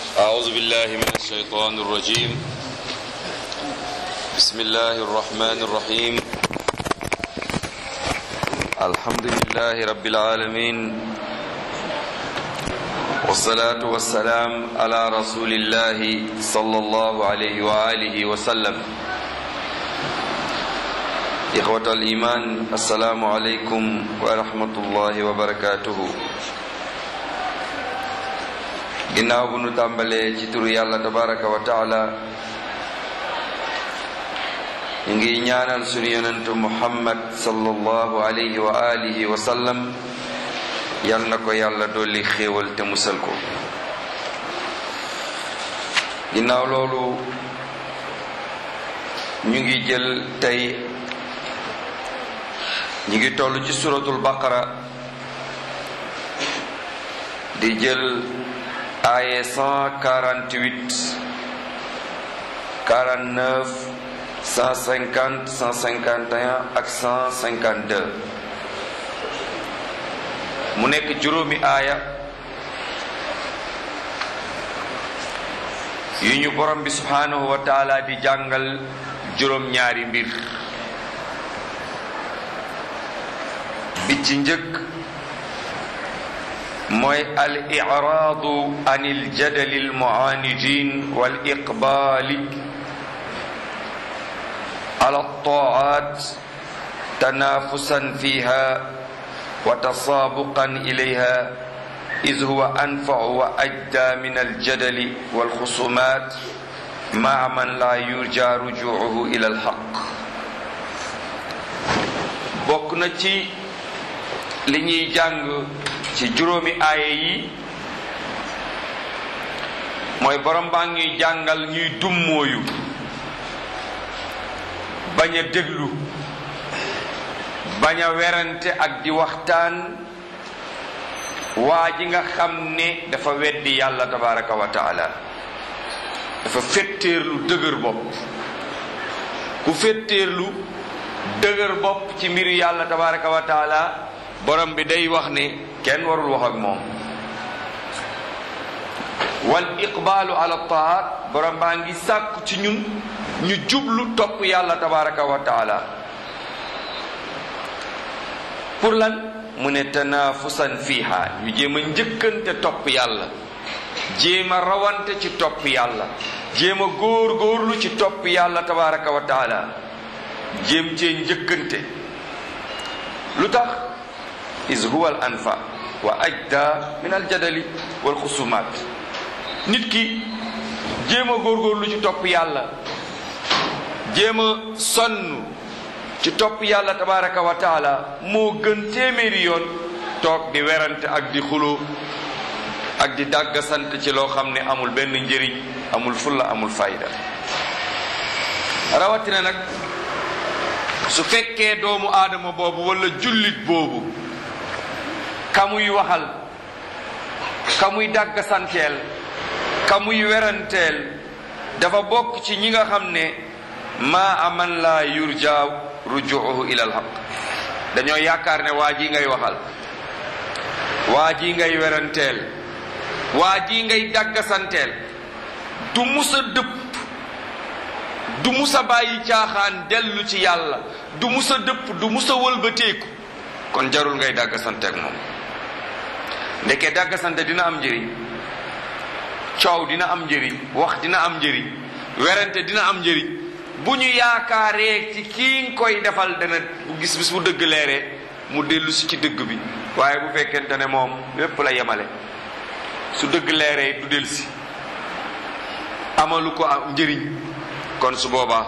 أعوذ بالله من الشيطان الرجيم بسم الله الرحمن الرحيم الحمد لله رب العالمين والصلاة والسلام على رسول الله صلى الله عليه وآله وسلم إخوة الإيمان السلام عليكم ورحمة الله وبركاته ginnaaw bu nu tàmbalee ci turu yàlla tabaraka wa taala ñu ngi ñaanal sunu yonentu muhammad sallallahu alayhi wa alihi wa sallam yal na ko yàlla dolli xéewal te musal ko ginnaaw loolu ñu ngi jël tey ñu ngi toll ci suratul baqara di jël aaye 148 49 150 151 ak 152 mu nekk juróomi aaya yu ñu borom bi subhanahu wa taala di jàngal juróom ñaari mbir bi ci njëkk mooy al iraadu an il jadali al muaanidin wal iqbaali ala taat tanaafusan fiha wa tasaabuqan ilayha iz huwa anfau wa ajda min aljadali walxusumaat maa man laa yurja rujuuhu ila alxaq bokk na ci li ñuy jàng ci juróomi aaye yi mooy borom baa ngi jàngal ñuy dummóoyu bañ a déglu bañ a werante ak di waxtaan waa ji nga xam ne dafa weddi yàlla tabaraka wa taala dafa fetteerlu dëgër bopp ku fetteerlu dëgër bopp ci mbiru yàlla tabaraka wa taala borom bi day wax ne kenn warul wax ak moom wal iqbaalu ala taat borom baa ngi sàkku ci ñun ñu jublu topp yàlla tabaraka wa taala pour lan mu ne tanaafusan fiiha ñu jéem a njëkkante topp yàlla jéem a rawante ci topp yàlla jéem a góor góorlu ci topp yàlla tabaraka wa taala jéem cee njëkkante lu tax is huwa al anfa wa ajda min al jadali wal xusumaat nit ki jéem a góorgóorlu ci topp yàlla jéem a sonn ci topp yàlla tabaraka wa taala moo gën téeméeri yoon toog di werante ak di xuloo ak di dàggasant ci loo xam ne amul benn njëriñ amul fulla amul fayda rawatina nag su fekkee doomu aadama boobu wala jullit boobu kamuy waxal kamuy dàggasanteel kamuy weranteel dafa bokk ci ñi nga xam ne maa aman laa yurja rujuuhu ila alxaq dañoo yaakaar ne waa ji ngay waxal waa ji ngay weranteel waa ji ngay dàggasanteel du musa dëpp du musa bàyyi caaxaan dellu ci yàlla du musa dëpp du musa wëlbateeku kon jarul ngay dàggasanteek moom ndeke dàggasante dina am njëriñ coow dina am njëriñ wax dina am njëriñ werante dina am njëriñ bu ñu yaakaaree ci kii nga koy defal dana bu gis bis bu dëgg leeree mu dellu si ci dëgg bi waaye bu fekkente ne moom lépp la yemale su dëgg leeree du dellu si amalu ko am njëriñ kon su boobaa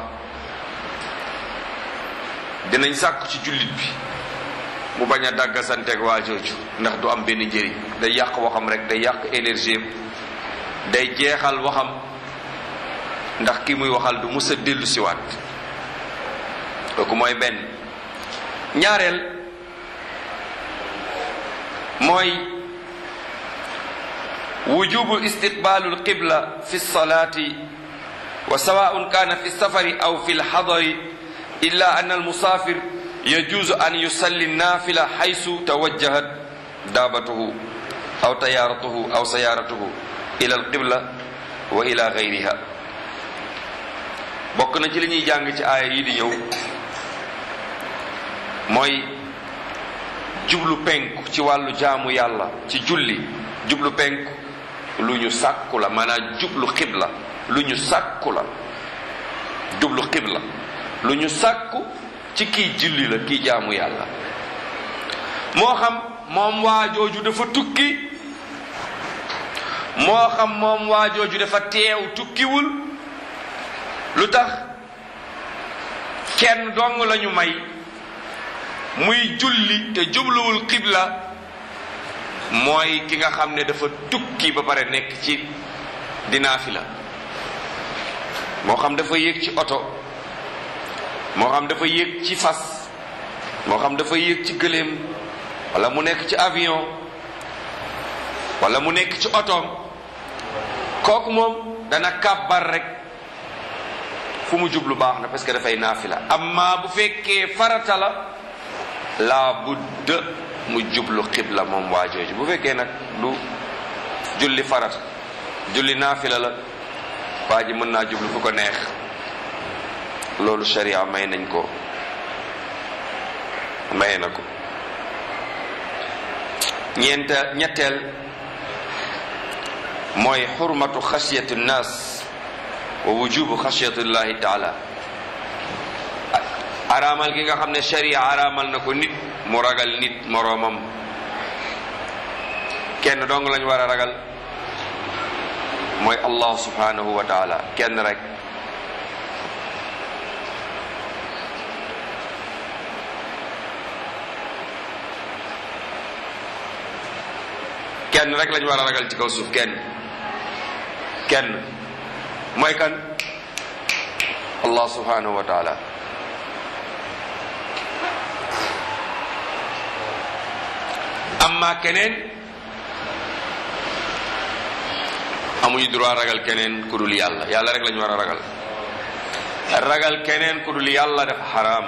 dinañ sàkku ci jullit bi mu bañ a dàggasanteeg waa jooju ndax du am benn njëriñ day yàq waxam rek day yàq énergie day jeexal waxam ndax ki muy waxal du mus a dellu siwaat kooku mooy benn ñaareel mooy wujubu istiqbaalu alqibla fi lsalati wa sawaun kana fi lsafari aw fi lxadari illa an almusafir yajuuzu an yusalli nafila xaysu tawajjahat daabatuhu aw tayaaratuhu aw sayaaratuhu ila alqibla wa ila gayriha bokk na ci li ñuy jàng ci aaya yi di ñëw mooy jublu penku ci wàllu jaamu yàlla ci julli jublu penku lu ñu sàkku la maanaam jublu xibla lu ñu sàkku la jublu xibla lu ñu sàkku ci kii julli la kii jaamu yàlla moo xam moom waa jooju dafa tukki moo xam moom waa jooju dafa teew tukkiwul lu tax kenn dong lañu may muy julli te jubluwul xibla mooy ki nga xam ne dafa tukki ba pare nekk ci dinaafi la moo xam dafa yéeg ci oto moo xam dafa yéeg ci fas moo xam dafa yéeg ci gëléem wala mu nekk ci avion wala mu nekk ci otoom kooku moom dana kàbbar rek fu mu jublu baax na parce que dafay naafila amma bu fekkee farata la laa budda mu jublu xibla moom waa jooju bu fekkee nag du julli farata julli naafila la waa ji mën naa jublu fu ko neex loolu sharia may nañ ko maye na ko ñeenta ñetteel mooy xurmatu xasiyatu nnaas wa wujubu xasiyatullahi taala araamal gi nga xam ne sharia araamal na ko nit mu ragal nit moroomam kenn dong lañ war a ragal mooy allah subhanahu wa taala kenn rek kenn rek lañ war a ragal ci kaw suuf kenn kenn mooy kan allah subhanahu wa taala amma keneen amuñu droit ragal keneen ku dul yàlla yàlla rek lañu war a ragal ragal keneen ku dul yàlla dafa xaraam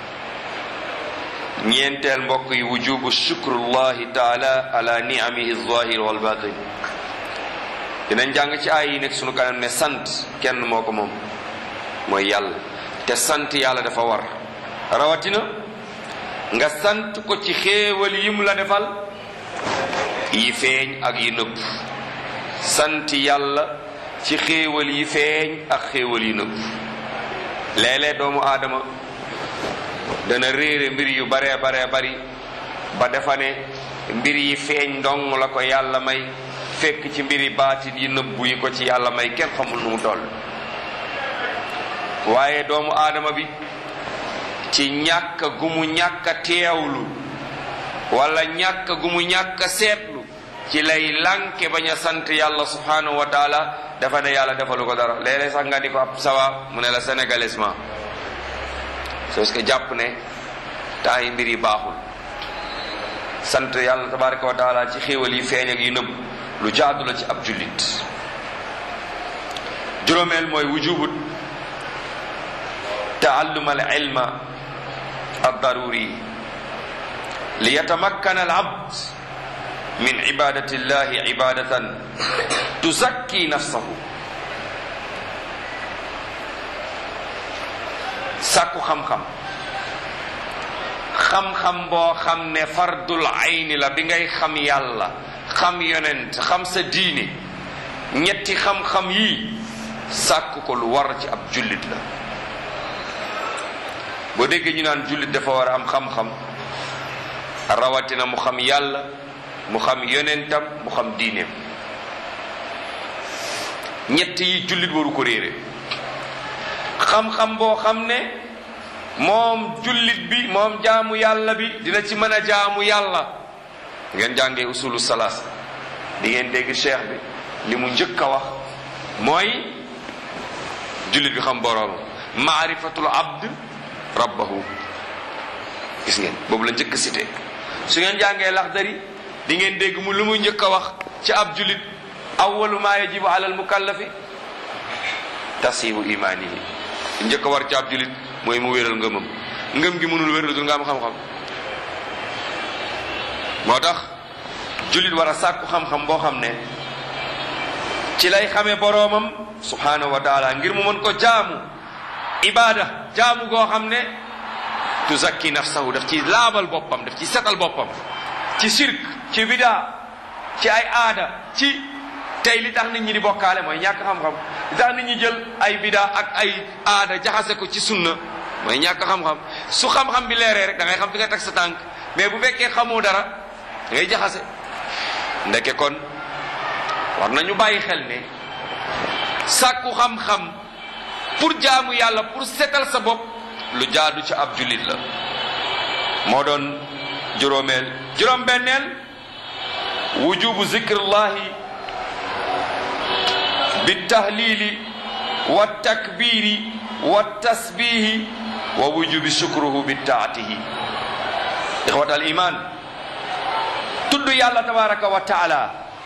ñeenteel mbokk yi wujubu shukrullahi taala ala niamihi zahir wal batin dinañ jàng ci ay yi nekk sunu kanam ne sant kenn moo ko moom mooy yàlla te sant yàlla dafa war rawatina nga sant ko ci xéewal yi mu la defal yi feeñ ak yi nëbb sant yàlla ci xéewal yi feeñ ak xéewal yi nëbb léeg-léeg doomu aadama dana réere mbir yu baree baree bari ba defa ne mbir yi feeñ ndong la ko yàlla may fekk ci mbiri baatin yi nëbbu yi ko ci yàlla may kenn xamul nu mu toll waaye doomu aadama bi ci ñàkk gu mu ñàkk a teewlu wala ñàkk gu mu ñàkk a seetlu ci lay lànke bañ a sant yàlla subhanahu wa taala dafa ne yàlla defalu ko dara léeg-léeg sax nga ni ko ab sawa mu ne la sénégalaisement parce que jàpp ne temps yi mbir yi baaxul sant yàlla tabaraka wa taala ci xéewal yi feeñ ak yi nëbb lu jaadu la ci ab jullit juróomeel mooy wujubut taallum al ilma الضروري ليتمكن العبد من عبادة الله عبادة تزكي نفسه sàkku xam-xam xam-xam boo xam ne fardul ayni la bi ngay xam yàlla xam yonent xam sa diine ñetti xam-xam yii sàkku ko lu war ci ab jullit la boo déggee ñu naan jullit dafa war a am xam-xam rawatina mu xam yàlla mu xam yonentam mu xam diineem ñett yi jullit waru ko réere xam-xam boo xam ne moom jullit bi moom jaamu yàlla bi dina ci mën a jaamu yàlla ngeen jàngee usulu salaas di ngeen dégg cheikh bi li mu njëkk a wax mooy jullit bi xam boroom maarifatul abd rabbahu gis ngeen boobu la njëkk cité su ngeen jàngee laxdari di ngeen dégg mu lu mu njëkk a wax ci ab julit awwalu ma yajibu ala al mukallafi tasibu imaanihi njëkk a war ci ab julit mooy mu wéral ngëmam ngëm gi mënul wéral du nga am xam-xam moo tax julit war a sàkku xam-xam boo xam ne ci lay xamee boroomam subhanahu wa taala ngir mu mën ko jaamu ibada jaamu goo xam ne tuzakki nafsahu daf ci laabal boppam daf ci setal boppam ci sirk ci bidaa ci ay aada ci tey li tax nit ñi di bokkaale mooy ñàkk xam-xam li tax nit ñi jël ay bidaa ak ay aada jaxase ko ci sunna mooy ñàkk xam-xam su xam-xam bi leeree rek da ngay xam fi nga teg sa tànk mais bu fekkee xamoo dara da ngay jaxase ndeke kon war nañu bàyyi xel ne sàkku xam-xam pour jaamu yàlla pour setal sa bopp lu jaadu ci ab jullit la moo doon juróomeel juróom-benneel wujubu zikrullahi بالتهليل والتكبير والتسبيح ووجوب شكره بالطاعته إخوة الإيمان tudd yàlla tabaraka wa taala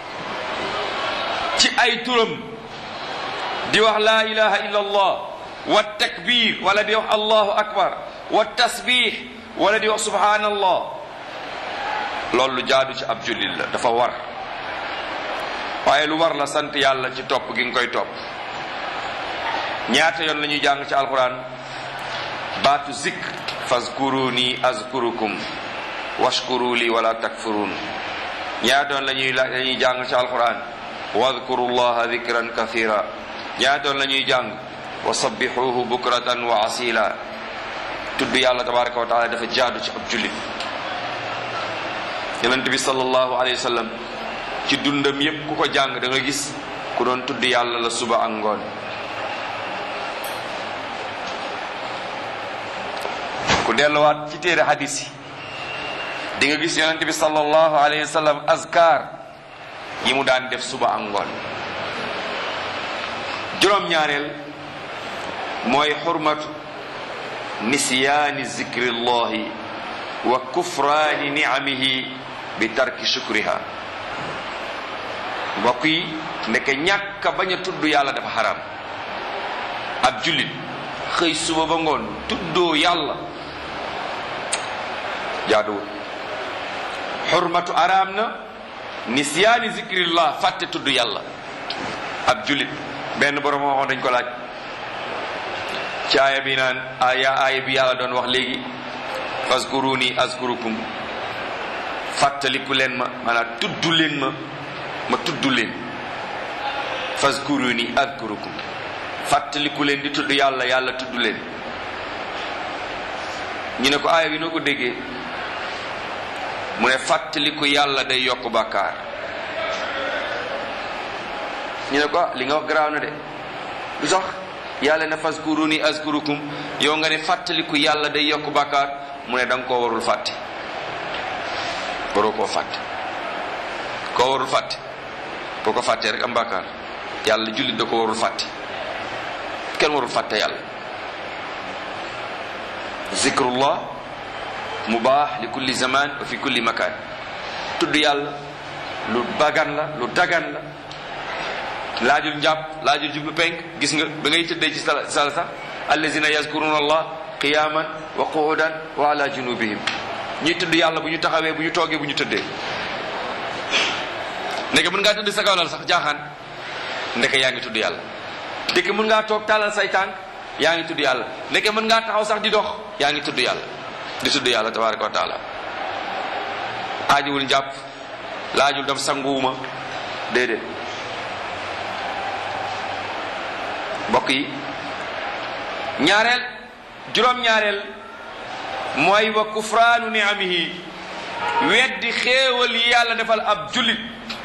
ci ay turam di wax laa ilaha illa allah wa takbir wala di wax allahu akbar wa tasbih wala di wax subhanallah loolu lu jaadu ci ab jullit la dafa war waaye lu war la sant yàlla ci topp gi nga koy topp ñaata yoon la ñuy jàng ci alquran baatu zikr fazkuruni azkurukum washkuru li wala takfurun ñaata yoon la ñuy la ñuy jàng ci alquran wadkuru llaha dikran kathira ñaata yoon la ñuy jàng wa sabbixuhu bukratan wa asila tudd yàlla tabaraka wa taala dafa jaadu ci ab jullit yonent bi sallallahu alayhi wa sallam ci dundam yépp ku ko jàng da nga gis ku doon tudd yàlla la suba ak ngoon ku delluwaat ci téere hadis yi di nga gis yonent bi sallallahu alayhi wa sallam azkar yi mu daan def suba ak ngoon juróom-ñaareel mooy xurmatu nisyaani zikrillahi wa kufraani niamihi bi tarki shukriha mbokk yi ndeke ñàkk a bañ a tudd yàlla dafa xaram ab jullit xëy suba ba ngoon tuddoo yàlla jaaduwul xurmatu araam na nisyaani zikrillah fàtte tudd yàlla ab jullit benn borom waxoon dañ ko laaj ci aaya bi naan aaya aaya bi yàlla doon wax léegi fazkuruni azkurukum fàttaliku leen ma maanaam tudd leen ma ma tudd leen fazkuruni azkurukum fàttaliku leen di tudd yàlla yàlla tudd leen ñu ne ko aaya bi noo ko déggee mu ne fàttaliku yàlla day yokk bàkkaar ñu ne ko ah li nga wax garaaw na de lu sax yàlla ne fazkuruni azkurukum yow nga ne fàttaliku yàlla day yokk bàkkaar mu ne da nga koo warul fàtte waroo koo fàtte koo warul fàtte boo ko fàttee rek am bàkkaar yàlla jullit da ko warul fàtte kenn warul fàtte yàlla zikrullah mubaax li kulli zaman wa fi kulli makaan tudd yàlla lu bagan la lu dagan la laajul njàpp laajul jublu penk gis nga ba ngay tëddee ci sala sala sax allazina yazkuruna allah qiyaman wa qu'udan wa ala junubihim ñuy tudd yàlla bu ñu taxawee bu ñu toogee bu ñu tëddee ndeke mën ngaa tëdd sa kaw lal sax jaaxaan ndeke yaa ngi tudd yàlla ndeke mën ngaa toog tàllal say tànk yaa ngi tudd yàlla ndeke mën ngaa taxaw sax di dox yaa ngi tudd yàlla di tudd yàlla tabaraka wa taala aajuwul njàpp laajul dem sanguwuma déedéet mbokk yi ñaareel juróom-ñaareel mooy wa kufraanu niamihi weddi xéewal yi yàlla defal ab jullit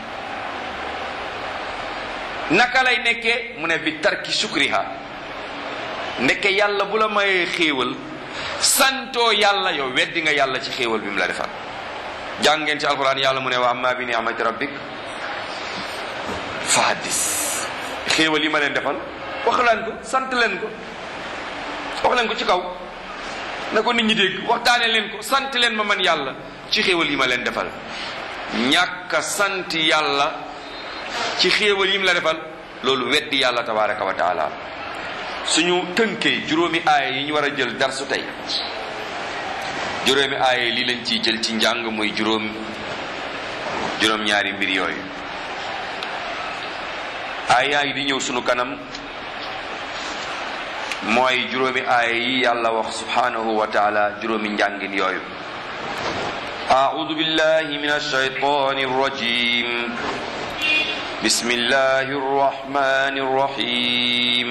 naka lay nekkee mu ne bi tarki shukriha ndekke yàlla bu la mayee xéewal santoo yàlla yow weddi nga yàlla ci xéewal bi mu la defal jàng ngeen ci alquran yàlla mu ne wa amma bi ni'mati rabbik fa haddis xéewal yi ma leen defal wax leen ko sant leen ko wax leen ko ci kaw na ko nit ñi dégg waxtaane leen ko sant leen ma man yàlla ci xéewal yi ma leen defal ñàkk a sant yàlla ci xéewal yi mu la defal loolu weddi yàlla tabaraka wa taala suñu tënkee juróomi aaya yi ñu war a jël darsu tey juróomi aaya yi lii lañ ciy jël ci njàng muy juróom juróom ñaari mbir yooyu aaya yi di ñëw sunu kanam mooy juróomi aaya yi yàlla wax subhanahu wa taala juróomi njàngin yooyu أعوذ بالله من الشيطان الرجيم بسم الله الرحمن الرحيم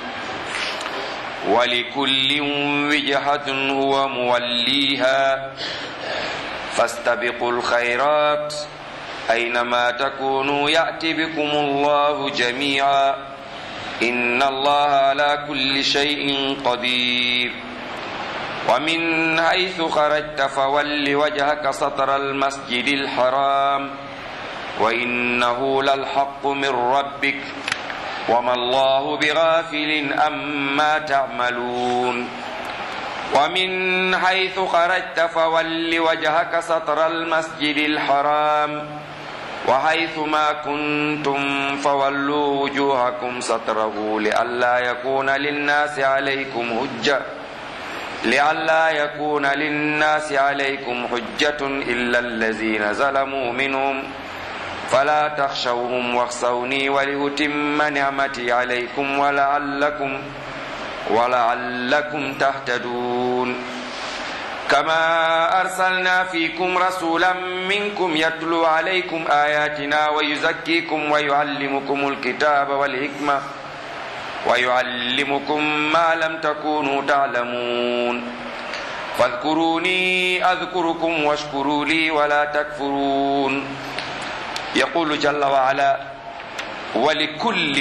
ولكل وجهة هو موليها فاستبقوا الخيرات أينما تكونوا يأتي بكم الله جميعا إن الله على كل شيء قدير ومن حيث خرجت فول وجهك سطر المسجد الحرام وإنه للحق من ربك وما الله بغافل أما تعملون ومن حيث خرجت فول وجهك سطر المسجد الحرام وحيث ما كنتم فولوا وجوهكم سطره لئلا يكون للناس عليكم حجة لئلا يكون للناس عليكم حجة إلا الذين ظلموا منهم فلا تخشوهم واخشوني ولأتم نعمتي عليكم ولعلكم ولعلكم تهتدون كما أرسلنا فيكم رسولا منكم يتلو عليكم آياتنا ويزكيكم ويعلمكم الكتاب والحكمة ويعلمكم ما لم تكونوا تعلمون فاذكروني أذكركم واشكروا لي ولا تكفرون يقول جل وعلا ولكل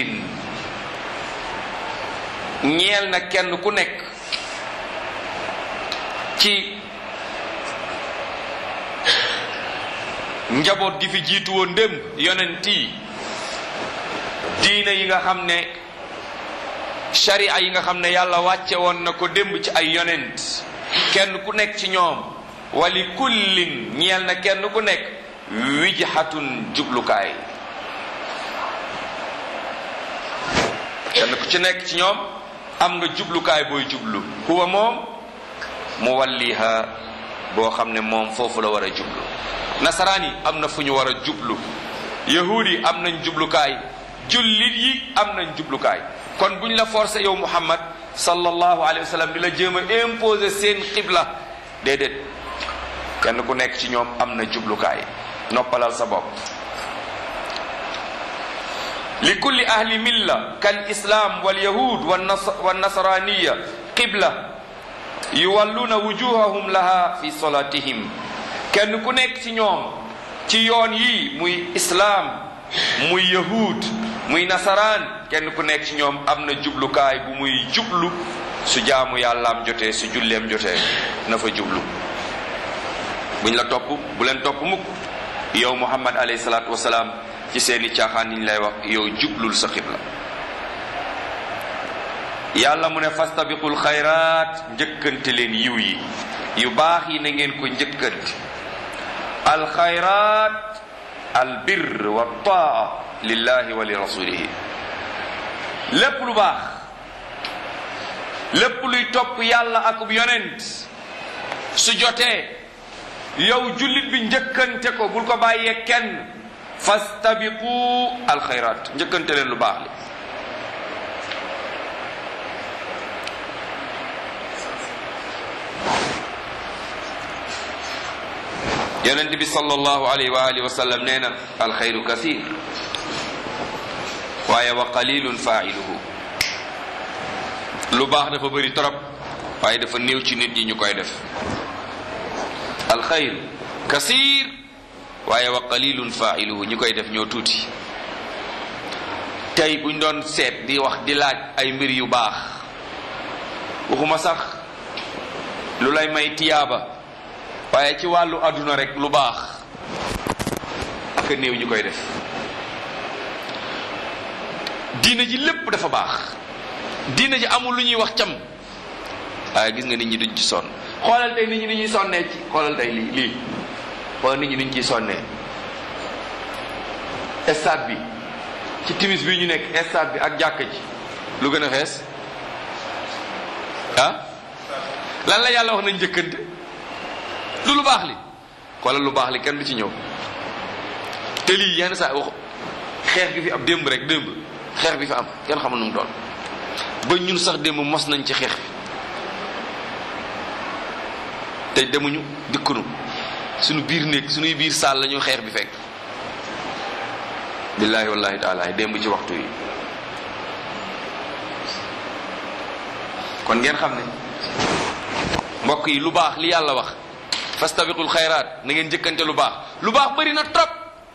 ñeel na kenn ku nekk ci njaboot gi fi jiitu woon démb yonent yi diine yi nga xam ne sharia yi nga xam ne yàlla wàcce woon na ko démb ci ay yonent kenn ku nekk ci ñoom wali kullin ñeel na kenn ku nekk wijhatun jublukaay kenn ku ci nekk ci ñoom am nga jublukaay booy jublu huwa moom mu walliha boo xam ne moom foofu la war a jublu nasaraan yi am na fu ñu war a jublu yahuud yi am nañ jublukaay jullit yi am nañ jublukaay kon buñ la forcé yow muhammad sallallahu alayhi wa sallam di la jéem a imposer seen xibla déedéet kenn ku nekk ci ñoom am na jublukaay noppalal sa bopp li kulli ahli milla kal islam wal yahud wan nasraniya qibla yuwalluna wujuhahum laha fi salatihim kenn ku nekk ci ñoom ci yoon yi muy islaam muy yahud muy nasaraan kenn ku nekk ci ñoom am na jublukaay bu muy jublu su jaamu yàllaam jotee su julleem jotee na fa jublu buñ la topp bu leen topp mukk yow muhammad alayhi salaatu wasalaam ci seeni caaxaan yi ñu lay wax yow jublul sa xibla yàlla mu ne fastabiqul xayraat njëkkante leen yiw yi yu baax yi na ngeen ko njëkkante alxayraat albir wa taa lillahi wa li rasulihi lépp lu baax lépp luy topp yàlla akub yonent su jotee yow jullit bi njëkkante ko bul ko bàyyee kenn fastabiqu alxayraat njëkkante leen lu baax li yonent bi sallallahu alayhi wa alihi wa sallam nee na alxayru kasir waaye wa qalilun failuhu lu baax dafa bëri trop waaye dafa néew ci nit ñi ñu koy def alxayr kasir waaye wa qalilun failuhu ñi koy def ñoo tuuti tey buñ doon seet di wax di laaj ay mbir yu baax waxuma sax lu lay may tiyaaba waaye ci wàllu àdduna rek lu baax ak néew ñi koy def diina ji lépp dafa baax diina ji amul lu ñuy wax cam waaye gis nga nit ñi duñ ci sonn xoolal tey nit ñi ni ñuy sonnee ci xoolal tey lii lii xoolal nit ñi ni ñu ciy sonnee stade bi ci timis bi ñu nekk stade bi ak jàkka ji lu gën a fees ah lan la yàlla wax nañ njëkkante lu lu baax li xoolal lu baax li kenn du ci ñëw te lii yenn saa wax xeex gi fi ab démb rek démb xeex bi fi am kenn xamul nu mu doon ba ñun sax démb mos nañ ci xeex bi te demuñu dikkunu suñu biir néeg suñuy biir saal la ñu xeex bi fekk billaahi wallahi taala démb ci waxtu yi kon ngeen xam ne mbokk yi lu baax li yàlla wax fastabiqul xayraat na ngeen jëkkante lu baax lu baax bëri na trop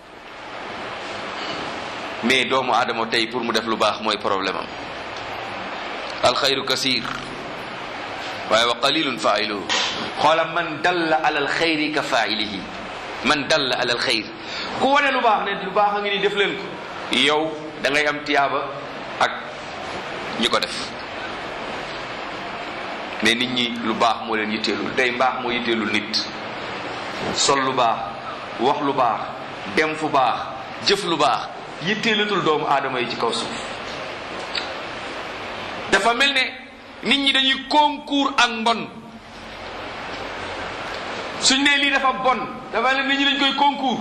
mais doomu aadama tey pour mu def lu baax mooy problème am alxayru kasir waaye wa qalilun failuhu xoola man dalla ala alxayri ka failihi man dalla ala alxayr ku wane lu baax ne lu baax a ngi ni def leen ko yow da ngay am tiyaaba ak ñi ko def mais nit ñi lu baax moo leen yitteelul tey mbaax moo yitteelul nit sol lu baax wax lu baax dem fu baax jëf lu baax yitteelatul doomu aadama yi ci kaw suuf dafa mel ne nit ñi dañuy concours ak mbon suñ ne lii dafa bon dafa mel ne nit ñi dañ koy concours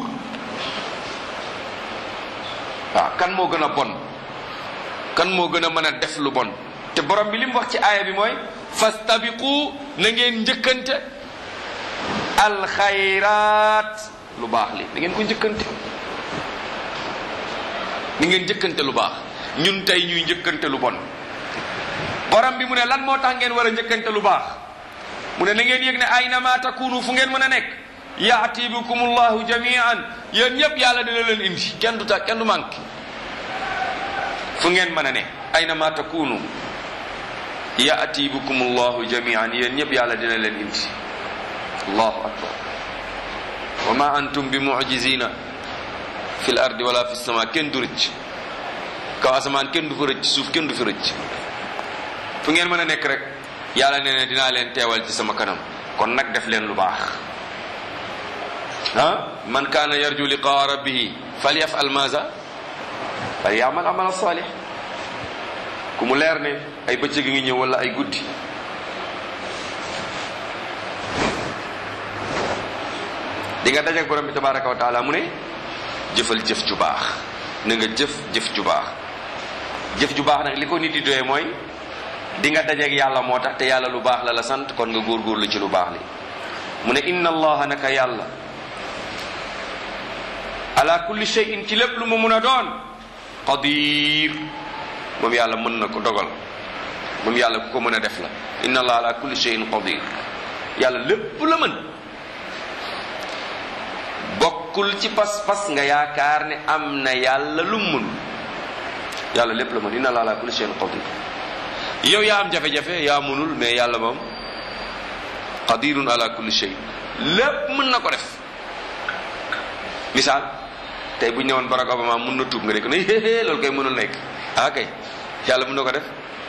waaw kan moo gën a bon kan moo gën a mën a def lu bon te borom bi li mu wax ci aaya bi mooy fastabiqu na ngeen njëkkante alxayraat lu baax li na ngeen ko njëkkante ni ngeen njëkkante lu baax ñun tey ñuy njëkkante lu bon borom bi mu ne lan moo tax ngeen war a njëkkante lu baax mu ne na ngeen yëg ne aynama takunu fu ngeen mën a nekk yaati bikum allahu jamian yéen ñëpp yàlla dina leen indi kenn du ta kenn du manqué fu ngeen mën a ne aynama takunu yaati bikum allahu jamian yéen ñëpp yàlla dina leen indi allahu akbar wa ma antum bi mujizina fi l ardi wala fi sama kenn du rëcc kaw asamaan kenn du fa rëcc suuf kenn du fi rëcc fu ngeen mën a nekk rek yàlla nee na dinaa leen teewal ci sama kanam kon nag def leen lu baax ah man kaana yarju liqaa rabbihi falyafal maza falyamal amal salih ku mu leer ne ay bëccëg ngi ñëw wala ay guddi di nga dajeek borom bi tabaraka wa taala mu ne jëfal jëf ju baax na nga jëf jëf ju baax jëf ju baax nag li ko nit di doyee mooy di nga dajeek yàlla moo tax te yàlla lu baax la la sant kon nga góorgóorlu ci lu baax li mu ne inna allaha naka yàlla ala kulli shay'in ci lépp lu mu mun a doon qadir moom yàlla mën na ko dogal moom yàlla ku ko mën a def la inna allaha ala kulli shay'in qadir yàlla lépp la mën bokkul ci pas-pas nga yaakaar ne am na yàlla lu mu mën yàlla lépp la mën inna allaha ala kulli shay'in qadir yow yaa am jafe-jafe yaa mënul mais yàlla moom qadirun ala kulli shay lépp mën na ko def misaal tey bu ñu ne woon Barack Obama mën na tuub nga nekk ne hé loolu kay mënul nekk ah kay yàlla mën na ko def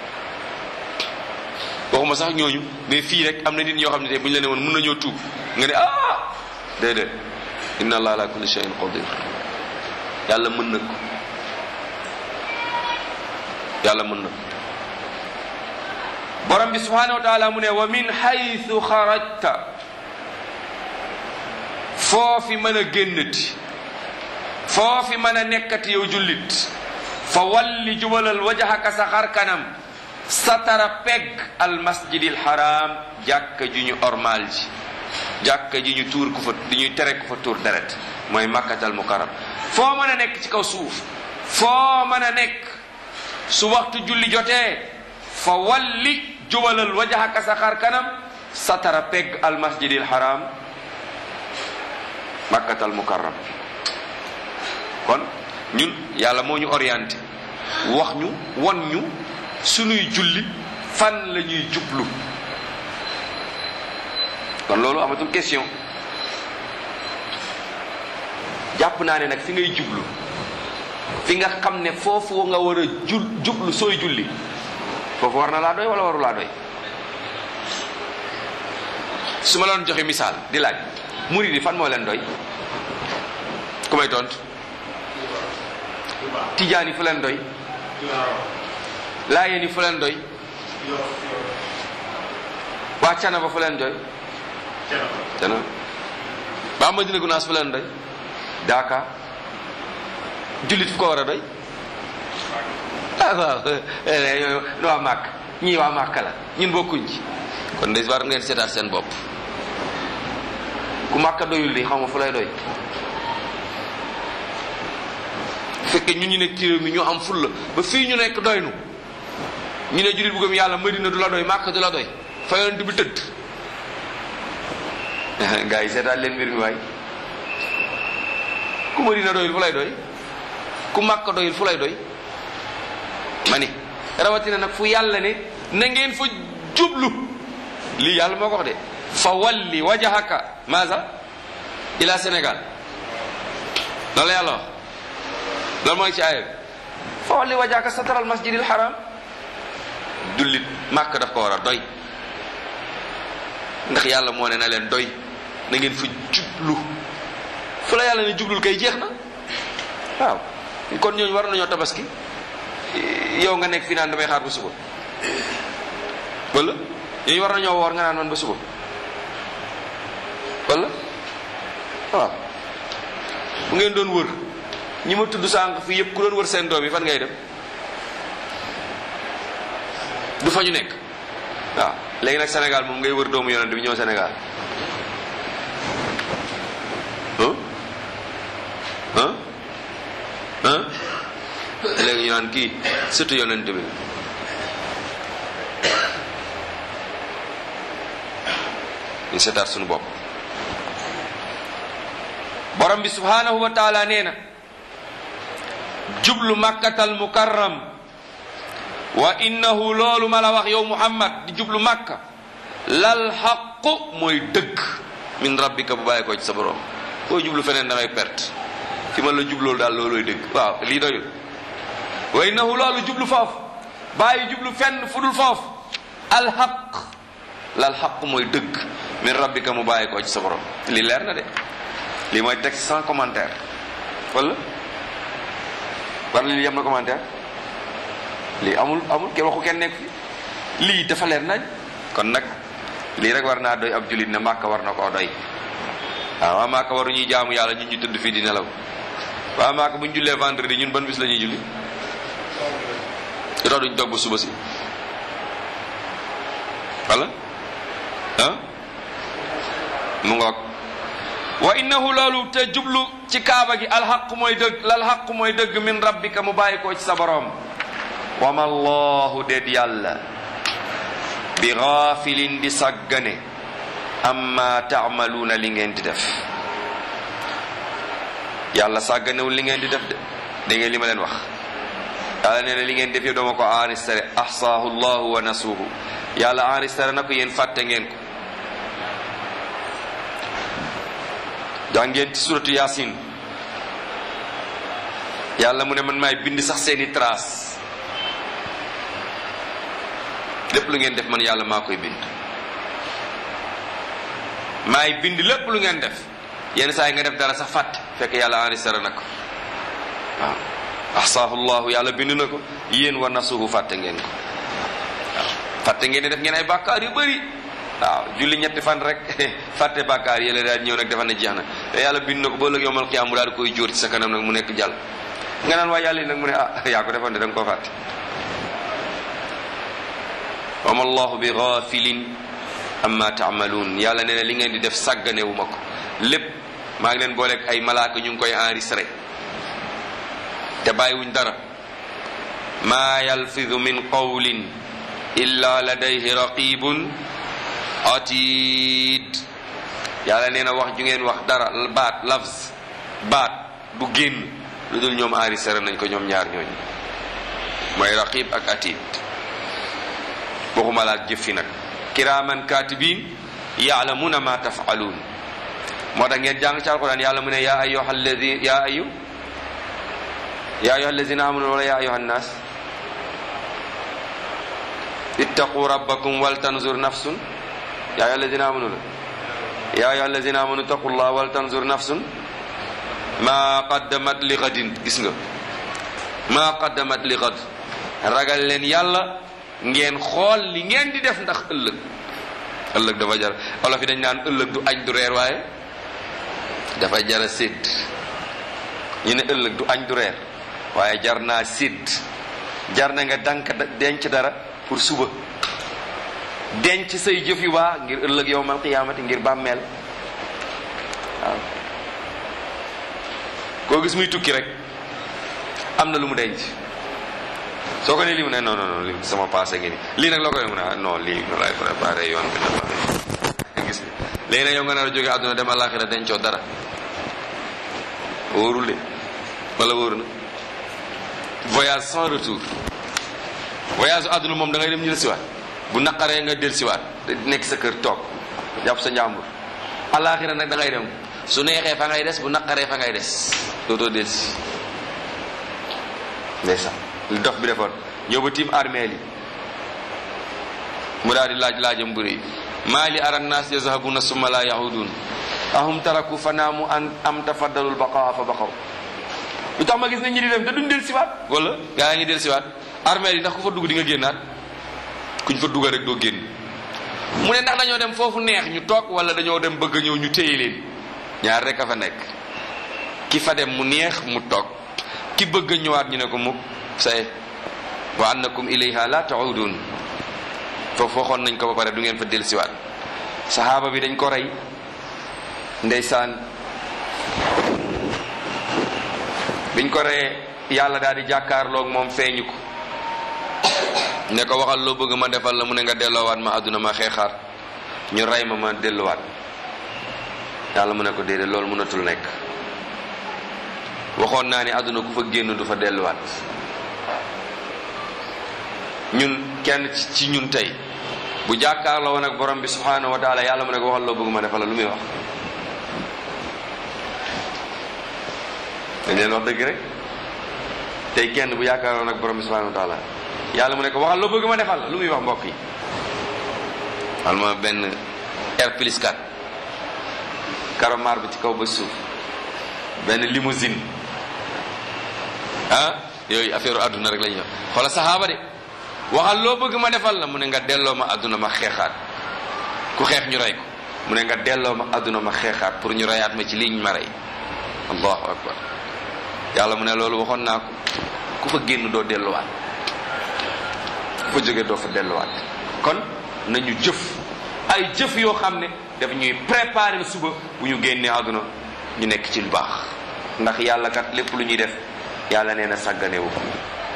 waxuma sax ñooñu mais fii rek am na nit ñoo xam ne tey bu ñu la ne woon mën nañoo tuub nga ne ah déedéet inna allah ala kulli shay'in qadir yàlla mën na ko yàlla mën na ko borom bi subhanahu wa taala mu ne wa min haythu xarajta foofi mën a génnati foofi mën a nekkati yow jullit fa walli jubalal wajhaka sa xar kanam satara pegg al masjidil haram jàkka ji ñu ormal ji jàkka ji ñu tuur ku fa di ñuy tere ku fa tuur deret mooy makkatal mukarram foo mën a nekk ci kaw suuf foo mën a nekk su waxtu julli jotee fa walli jubalal wajhaka sa xar kanam satara pegg al masjidil haram makkatal mukarram kon ñun yàlla moo ñu orienté wax ñu won ñu sunuy julli fan la ñuy jublu kon loolu amatul question jàpp naa ne nag fi ngay jublu fi nga xam ne foofu nga war a jul jublu sooy julli foofu war na laa doy wala waru laa doy su ma la doon joxe misaal di laaj murid yi fan moo leen doy ku may tontu tijaan yi fu leen doy laayeen yi fu leen doy waa canaba fu leen doy canaba waa Madina Gunaas fu leen doy daaka jullit fu ko war a doy ah waaw nu waa màkk ñii waa màkk la ñun bokkuñ ci kon de war ngeen seetaat seen bopp ku màkka doyul di xam nga fu lay doy fekke ñun ñu nekk ci réew mi ñoo am fulla ba fii ñu nekk doy nu ñu ne jullit bu gëm yàlla madina du la doy màkk du la doy fa yonent bi tëdd gaa yi seetaat leen mbir mi waay ku madina doyul fu lay doy ku màkk doyul fu lay doy ma ni rawatina nag fu yàlla ne na ngeen fa jublu lii yàlla moo ko wax de fa walli wajahaka maasa ila Sénégal loolu la yàlla wax loolu mooy ci aaya bi fa walli wajahaka satral masjidil haram jullit màkk daf ko war a doy ndax yàlla moo ne na leen doy na ngeen fa jublu fu la yàlla ne jublul kay jeex na waaw kon ñooñu war nañoo tabaski yow nga nekk fi naan damay xaar ba suba wala ñooñu war nañoo woor nga naan man ba suba wala waaw bu ngeen doon wër ñi ma tudd sànq fii yëpp ku doon wër seen doom yi fan ngay dem du fa ñu nekk waaw léegi nag Sénégal moom ngay wër doomu yonent bi ñëw Sénégal ah ah léegi ñu naan kii surtout yonent bi ñu seetaat suñu bopp borom bi subhanahu wa taala nee na jublu makkatal mukarram wa innahu loolu ma la wax yow muhammad di jublu makka lal xaqu mooy dëgg min rabbika bu bàyyi ko ci sa borom koo jublu feneen da ngay perte fi ma la jubloolu daal loolooy dëgg waaw lii doyul wa innahu loolu jublu foofu bàyyi jublu fenn fu dul foofu alxaq lal xaq mooy dëgg min rabbika mu bàyyi ko ci sa borom lii leer na de lii mooy texte sans commentaire wala war lii yem na commentaire lii amul amul kenn waxu kenn nekk fi lii dafa leer nañ kon nag lii rek war naa doy ab julit ne màkka war na koo doy waaw waa màkka waru ñuy jaamu yàlla ñun ñu tëdd fii di nelaw waa màkka bu ñu jullee vendredi ñun ban bis la ñuy julli lu tax duñ dogg suba si wala ah mu ngoog wa innahu loolu te jublu ci kaaba gi alxaq mooy dëgg lalxaq mooy dëgg min rabbika mu bàyyi koo ci sa borom wa ma allahu déet yàlla bi gaafilin di sàggane amma taamaluuna li ngeen di def yàlla sàgganewul li ngeen di def de da ngeen li ma leen wax yàlla nee na li ngeen def yëpp dama ko enregistré ahsaahu llahu wa nasuuhu yàlla enregistré na ko yéen fàtte ngeen ko jàngeen ci suratu yasin yàlla mu ne man maay bind sax seeni trace lépp lu ngeen def man yàlla maa koy bind maay bind lépp lu ngeen def yenn saa yi nga def dara sax fàtte fekk yàlla enregistré na ko waaw ahsaahu llahu yàlla bind na ko yéen wa nasuhu fàtte ngeen ko waaw fàtte ngeen ne def ngeen ay bàkkaar yu bëri waaw julli ñetti fan rek fàtte bàkkaar yële daal ñëw nag dafa ne jeex na te yàlla bind na ko ba ëllëg yowmal qiyaam mu daal di koy jóor ci sa kanam nag mu nekk jàll nga naan waa yàlla yi nag mu ne ah yaa ko defoon de da nga koo fàtte wa ma allahu bi ghafilin amma taamaluun yàlla nee na li ngeen di def sàgganewu ma ko lépp maa ngi leen booleeg ay malaaka ñu ngi koy enregistré te bàyyiwuñ dara maa yalfidu min qawlin illa ladayhi raqibun atid yàlla nee na wax ju ngeen wax dara baat lafz baat bu génn lu dul ñoom enregistré nañ ko ñoom ñaar ñooñu mooy raqib ak atid waxuma laat jëf fi nag kiraaman katibin yaalamuna ma tafaluun moo tax ngeen jàng ci alquran yàlla mu ne yaa ayyuha alladi yaa ayu yaa ayyuha alladina amanu wala yaa ayyuha nnas ittaqu rabbakum wal tanzur nafsun yaa ayyuha alladina amanu la yaa ayyuha alladina amanu ittaqullah wal tanzur nafsun ma qaddamat li gadin gis nga ma qaddamat li gad ragal leen yàlla ngeen xool li ngeen di def ndax ëllëg ëllëg dafa jar olof yi dañ naan ëllëg du añ du reer waaye dafa jara sédd ñu ne ëllëg du añ du reer waaye jar naa sédd jar na nga dank denc dara pour suba denc say jëf yu baax ngir ëllëg yowmal qiyaamati ngir bàmmeel waaw koo gis muy tukki rek am na lu mu denc soo ko ne lii mu ne non non non lii sama passé ngi ni lii nag loo koy mu ne non lii nu lay préparé yoon bi na gis léegi nag yow nga nar a jóge àdduna dem àllaaxira dencoo dara wóorul de wala wóor na voyage sans retour voyage su àdduna moom da ngay dem ñu del siwaat bu naqaree nga del siwaat nekk sa kër toog jàpp sa njàmbur àllaaxira nag da ngay dem su neexee fa ngay des bu naqaree fa ngay des dootoo del si ndeysaan li dox bi defoon ñëw ba tiim armeel yi mu daal di laaj laajam bu rëy maa li ara nnaas yazhabuna summa la yahudun ahum taraku fa naamu an am tafaddalul baqaa fa baqaw lu tax ma gis ne ñi di dem te duñ del siwaat wala gaa yaa ngi del siwaat armeel yi ndax ku fa dugg di nga génnaat kuñ fa dugga rek doo génn mu ne ndax dañoo dem foofu neex ñu toog wala dañoo dem bëgg a ñëw ñu téye leen ñaar rek a fa nekk ki fa dem mu neex mu toog ki bëgg a ñëwaat ñu ne ko mukk say wa annakum ilayha la taudun foofu waxoon nañ ko ba pare du ngeen fa dellusiwaat saxaaba bi dañ ko rey ndeysaan biñ ko reyee yàlla daal di jàkkaarloog moom feeñu ko ne ko waxal loo bëgg ma defal la mu ne nga delloowaat ma àdduna ma xeexaat ñu rey ma ma delluwaat yàlla mu ne ko déedéet loolu mënatul nekk waxoon naa ne àdduna ku fa génn du fa delluwaat ñun kenn ci ñun tey bu jàkkaarloo woon ak borom bi subhanahu wa taala yàlla mu ne ko waxal loo bëgg ma defal la lu muy wax dañ leen wax dëgg rek tey kenn bu jàkkaarloo woon ak borom bi subhanahu wa taala yàlla mu ne ko waxal loo bëgg ma defal la lu muy wax mbokk yi wal ma benn R plus 4 karomar bi ci kaw ba suuf benn limousine ah yooyu affaire àdduna rek la ñuy wax xoola saxaaba de waxal loo bëgg ma defal la mu ne nga delloo ma àdduna ma xeexaat ku xeex ñu rey ko mu ne nga delloo ma àdduna ma xeexaat pour ñu reyaat ma ci liñ ma rey allahu akbar yàlla mu ne loolu waxoon naa ko ku fa génn doo delluwaat ku fa jógee doo fa delluwaat kon nañu jëf ay jëf yoo xam ne daf ñuy préparer suba bu ñu génnee àdduna ñu nekk ci lu baax ndax yàlla kat lépp lu ñuy def yàlla nee na sàgganewu ko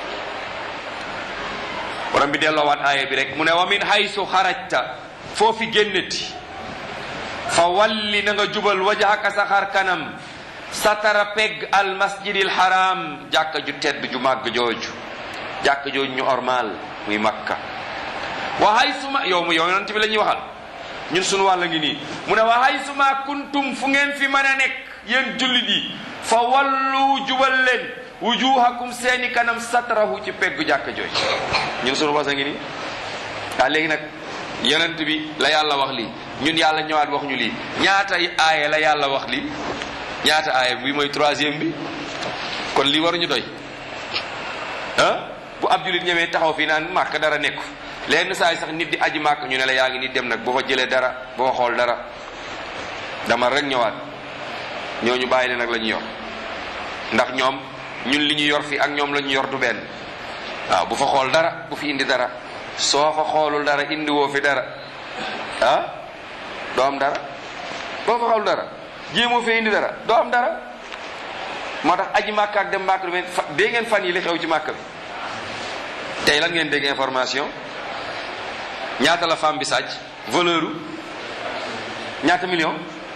borom bi delloowaat aaya bi rek mu ne wa min haysu xarajta foofi génneti fa walli na nga jubal wajhaka sa xar kanam satara pegg al masjidil haram jàkka ju tedd ju màgg jooju jàkka jooju ñu ormal muy makka wa haysuma yow mu yow yonent bi la ñuy waxal ñun sunu wàll ngi nii mu ne wa haysuma kuntum fu ngeen fi mën a nekk yéen jullit yi fa wallu jubal leen wujuhakum seeni kanam satrahu ci peggu jàkka jooju ñun sunu wasa ngi nii waa léegi nag yonent bi la yàlla wax lii ñun yàlla ñëwaat wax ñu lii ñaata aaya la yàlla wax lii ñaata aaya bi mooy troisième bi kon lii waruñu doy ah bu ab julit ñëwee taxaw fii naan màkk dara nekku lenn saa yi sax nit di aji màkk ñu ne la yaa ngi nit dem nag boo fa jëlee dara boo fa xool dara dama rek ñëwaat ñooñu bàyyi leen nag la ñu yor ndax ñoom ñun li ñu yor fi ak ñoom la ñu yor du benn waaw bu fa xool dara bu fi indi dara soo fa xoolul dara indi woo fi dara ah doo am dara boo fa xool dara jéemoo fi indi dara doo am dara moo tax aji màkk ak dem màkk du mel fa dégg ngeen fan yi li xew ci màkk bi tey lan ngeen dégg information ñaata la femme bi sàcc valeur u ñaata million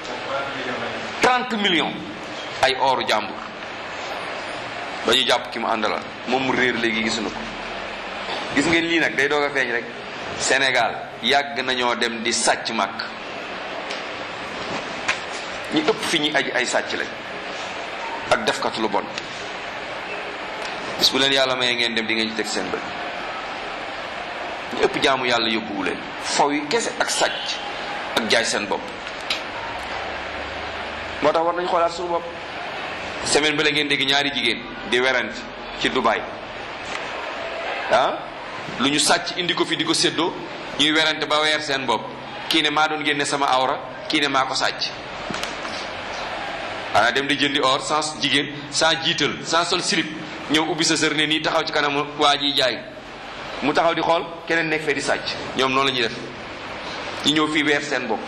30 millions ay ooru jàmbur ba ñu jàpp ki mu àndaloon moom mu réer léegi gisuñu ko gis ngeen lii nag day doog a feeñ rek Sénégal yàgg nañoo dem di sàcc màkk ñi ëpp fi ñuy aji ay sàcc lañ ak defkat lu bon bis bu leen yàlla mayee ngeen dem di ngeen ci teg seen bët ñu ëpp jaamu yàlla yóbbuwu leen faw yi kese ak sàcc ak jaay seen bopp moo tax war nañ xoolaat suñu bopp semaine ba la ngeen dégg ñaari jigéen di werante ci Dubaï ah lu ñu sàcc indi ko fi di ko séddoo ñuy werante ba weer seen bopp kii ne maa doon génne sama awra kii ne maa ko sàcc xanaa dem di jëndi or sans jigéen sans jiital sans sol slip ñëw ubbi sa sër ne nii taxaw ci kanam waa ji jaay mu taxaw di xool keneen nekk fee di sàcc ñoom noonu la ñuy def ñu ñëw fii weer seen bopp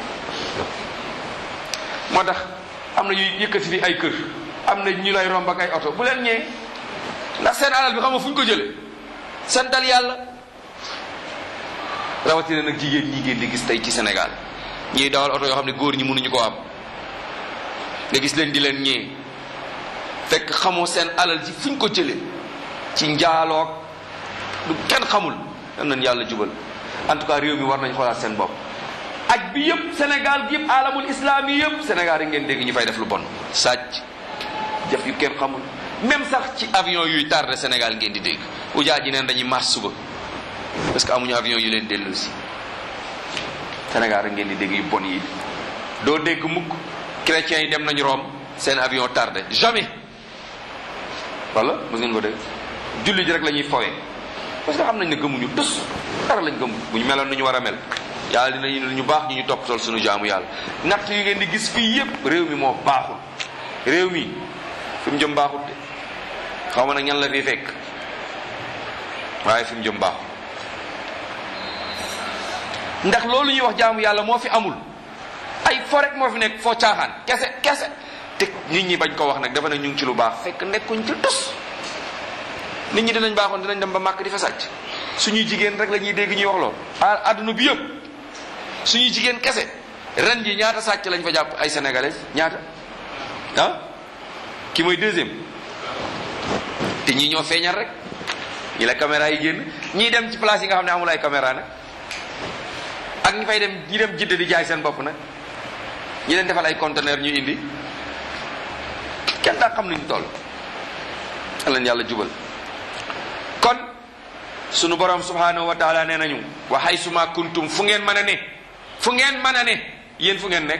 moo tax am na ñuy yëkkati fi ay kër am na ñu lay romb ak ay oto bu leen ñee ndax seen alal bi xam nga fu ñu ko jële santal yàlla rawatina nag jigéen ñi ngeen di gis tey ci Sénégal ñiy dawal oto yoo xam ne góor ñi mënuñu ko am nga gis leen di leen ñee fekk xamoo seen alal ji fuñ ko jële ci njaaloog du kenn xamul yal nañ yàlla jubal en tout cas réew mi war nañ xoolaat seen bopp aj bi yëpp Sénégal gi yëpp alamul islam yi yëpp Sénégal yi ngeen dégg ñu fay def lu bon sàcc jëf yu kenn xamul même sax ci avion yuy tardé Sénégal ngeen di dégg ujaa ji neen dañuy mars suba parce que amuñu avion yu leen dellu si Sénégal rek ngeen di dégg yu bon yi doo dégg mukk chrétiens yi dem nañu Rome seen avion tardé jamais wala mos ngeen ko dégg julli ji rek la ñuy fowee parce que xam nañ ne gëmuñu tus dara lañ gëmu bu ñu meloon nu ñu war a mel yàlla dinañu ñu baax ñu ñu toppatool suñu jaamu yàlla natt yu ngeen di gis fii yépp réew mi moo baaxul réew mi fi mu jëm baaxul de xaw ma nag ñan la fi fekk waaye fi mu jëm baaxul ndax loolu ñuy wax jaamu yàlla moo fi amul ay fo rek moo fi nekk foo caaxaan kese kese te nit ñi bañ ko wax nag dafa ne ñu ngi ci lu baax fekk nekkuñ ci tus nit ñi dinañ baaxoon dinañ dem ba màkk di fa sàcc suñuy jigéen rek la ñuy dégg ñuy wax lool a adduna bi yëpp suñuy jigéen kese ren ji ñaata sàcc lañ fa jàpp ay sénégalais ñaata ah ki mooy deuxième te ñii ñoo feeñal rek ñi la caméra yi génn ñii dem ci place yi nga xam ne amul ay caméra nag ak ñi fay dem ñi dem jidde di jaay seen bopp nag ñi leen defal ay conteneur ñu indi kenn daa xam nuñ toll leen yàlla jubal kon sunu borom subhanahu wa taala nee nañu wa haysuma kuntum fu ngeen mën a ne fu ngeen mën a ne yéen fu ngeen nekk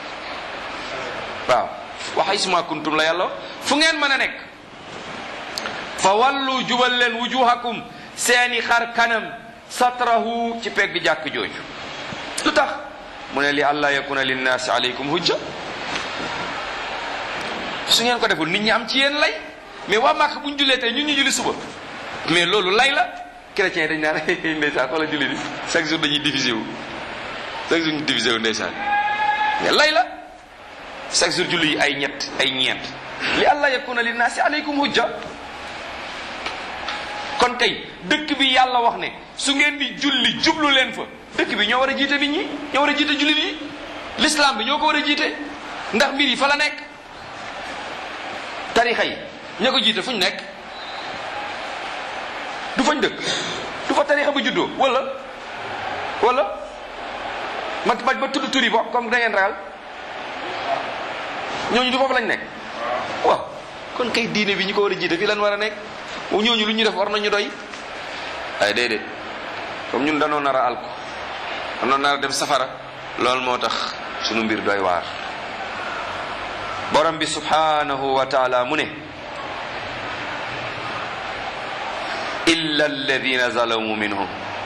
waaw wa haysuma kuntum la yàlla fu ngeen mën a nekk fa wallu jubal leen wujuhakum seeni xar kanam satrahu ci pegg jàkk jooju lu tax mu ne li allah yakuna linnaasi alaykum hujja su ngeen ko deful nit ñi am ci yéen lay mais waa màkk bu ñu jullee tey ñun ñu julli suba mais loolu lay la chrétien dañ naan ndeysaan xoola julli di chaque jour dañuy divisé wu chaque jour ñu divisé wu ndeysaan mais lay la chaque jour julli yi ay ñett ay ñeent li allah yakuna linnaasi alaykum hujja kon tey dëkk bi yàlla wax ne su ngeen di julli jublu leen fa dëkk bi ñoo war a jiite nit ñi ñoo war a jiite jullit yi l'islam bi ñoo ko war a jiite ndax mbir yi fa la nekk tarixa yi ña ko jiite fu ñu nekk du fañ dëkk du fa tarixa ba juddoo wala wala ma ma ba tudd turi bo comme da ngeen ragal ñooñu du foofu lañ nekk waaw kon kay diine bi ñi ko war a jiite fii lan war a nekk ñooñu lu ñu def war nañu doy ay déedéet comme ñun danoo nar a alko danoo nar a dem safara loolu moo tax sunu mbir doy waar borom bi subhanahu wa taala mu ne illa alladina zalamu minhum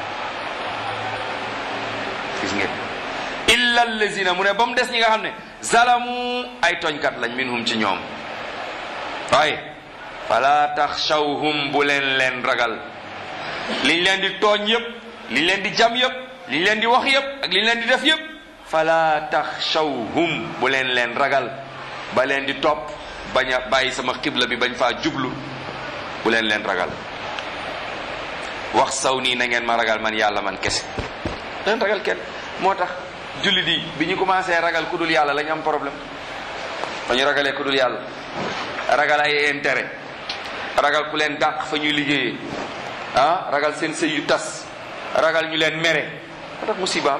gis ngeen illa alladina mu ne ba mu des ñi nga xam ne zalamu ay tooñkat lañ minhum ci ñoom waaye fala taxshawhum bu leen leen ragal liñ leen di tooñ yépp liñ leen di jam yépp liñ leen di wax yépp ak liñ leen di def yépp fala taxshawhum bu leen leen ragal ba leen di topp bañ a bàyyi sama xibla bi bañ faa jublu bu leen leen ragal wax saw nii na ngeen ma ragal man yàlla man kese leen ragal kenn moo tax jullit yi bi ñu commencé ragal ku dul yàlla lañ am problème ba ñu ragalee ku dul yàlla ragal ay intérêt ragal ku leen dàq fa ñuy liggéeyee ah ragal seen sëy yu tas ragal ñu leen mere moo tax musibaam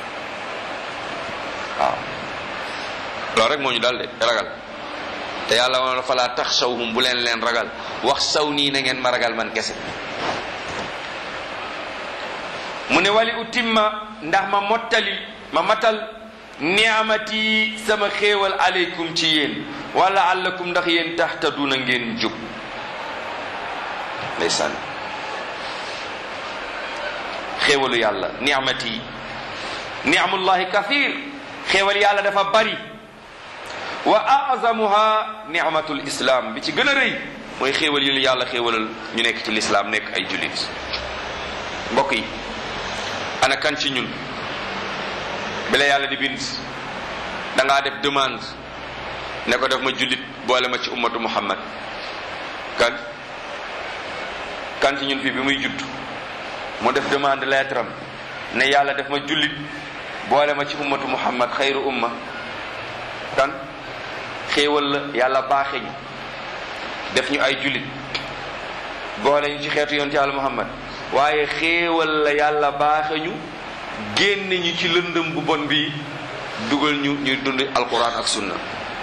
waaw loolu rek moo ñu dal de ragal te yàlla woon falaa taxshawhum bu leen leen ragal wax saw nii na ngeen ma ragal man kese mu ne wali utimma ndax ma mottali ma matal niamati sama xéewal aleykum ci yéen wala allakum ndax yéen tahtaduna ngeen jub ndeysaan xéewalu yàlla niamati niamullahi kathir xéewal yàlla dafa bari wa azamuha ni'matul islam bi ci gën a rëy mooy xéewal yu yàlla xéewalal ñu nekk ci lislaam nekk ay jullit mbokk yi ana kan ci ñun bi la yàlla di bind da ngaa def demande ne ko def ma jullit boole ma ci ummatu muhammad kan kan ci ñun fii bi muy judd mu def demande lettre am ne yàlla def ma jullit boole ma ci ummatu muhammad xayru umma kan xéewal la yàlla baaxe ñu def ñu ay jullit boole ñu ci xeetu yonent yàlla muhammad waaye xéewal la yàlla baaxe ñu génne ñu ci lëndëm bu bon bi dugal ñu ñuy dund alquran ak sunna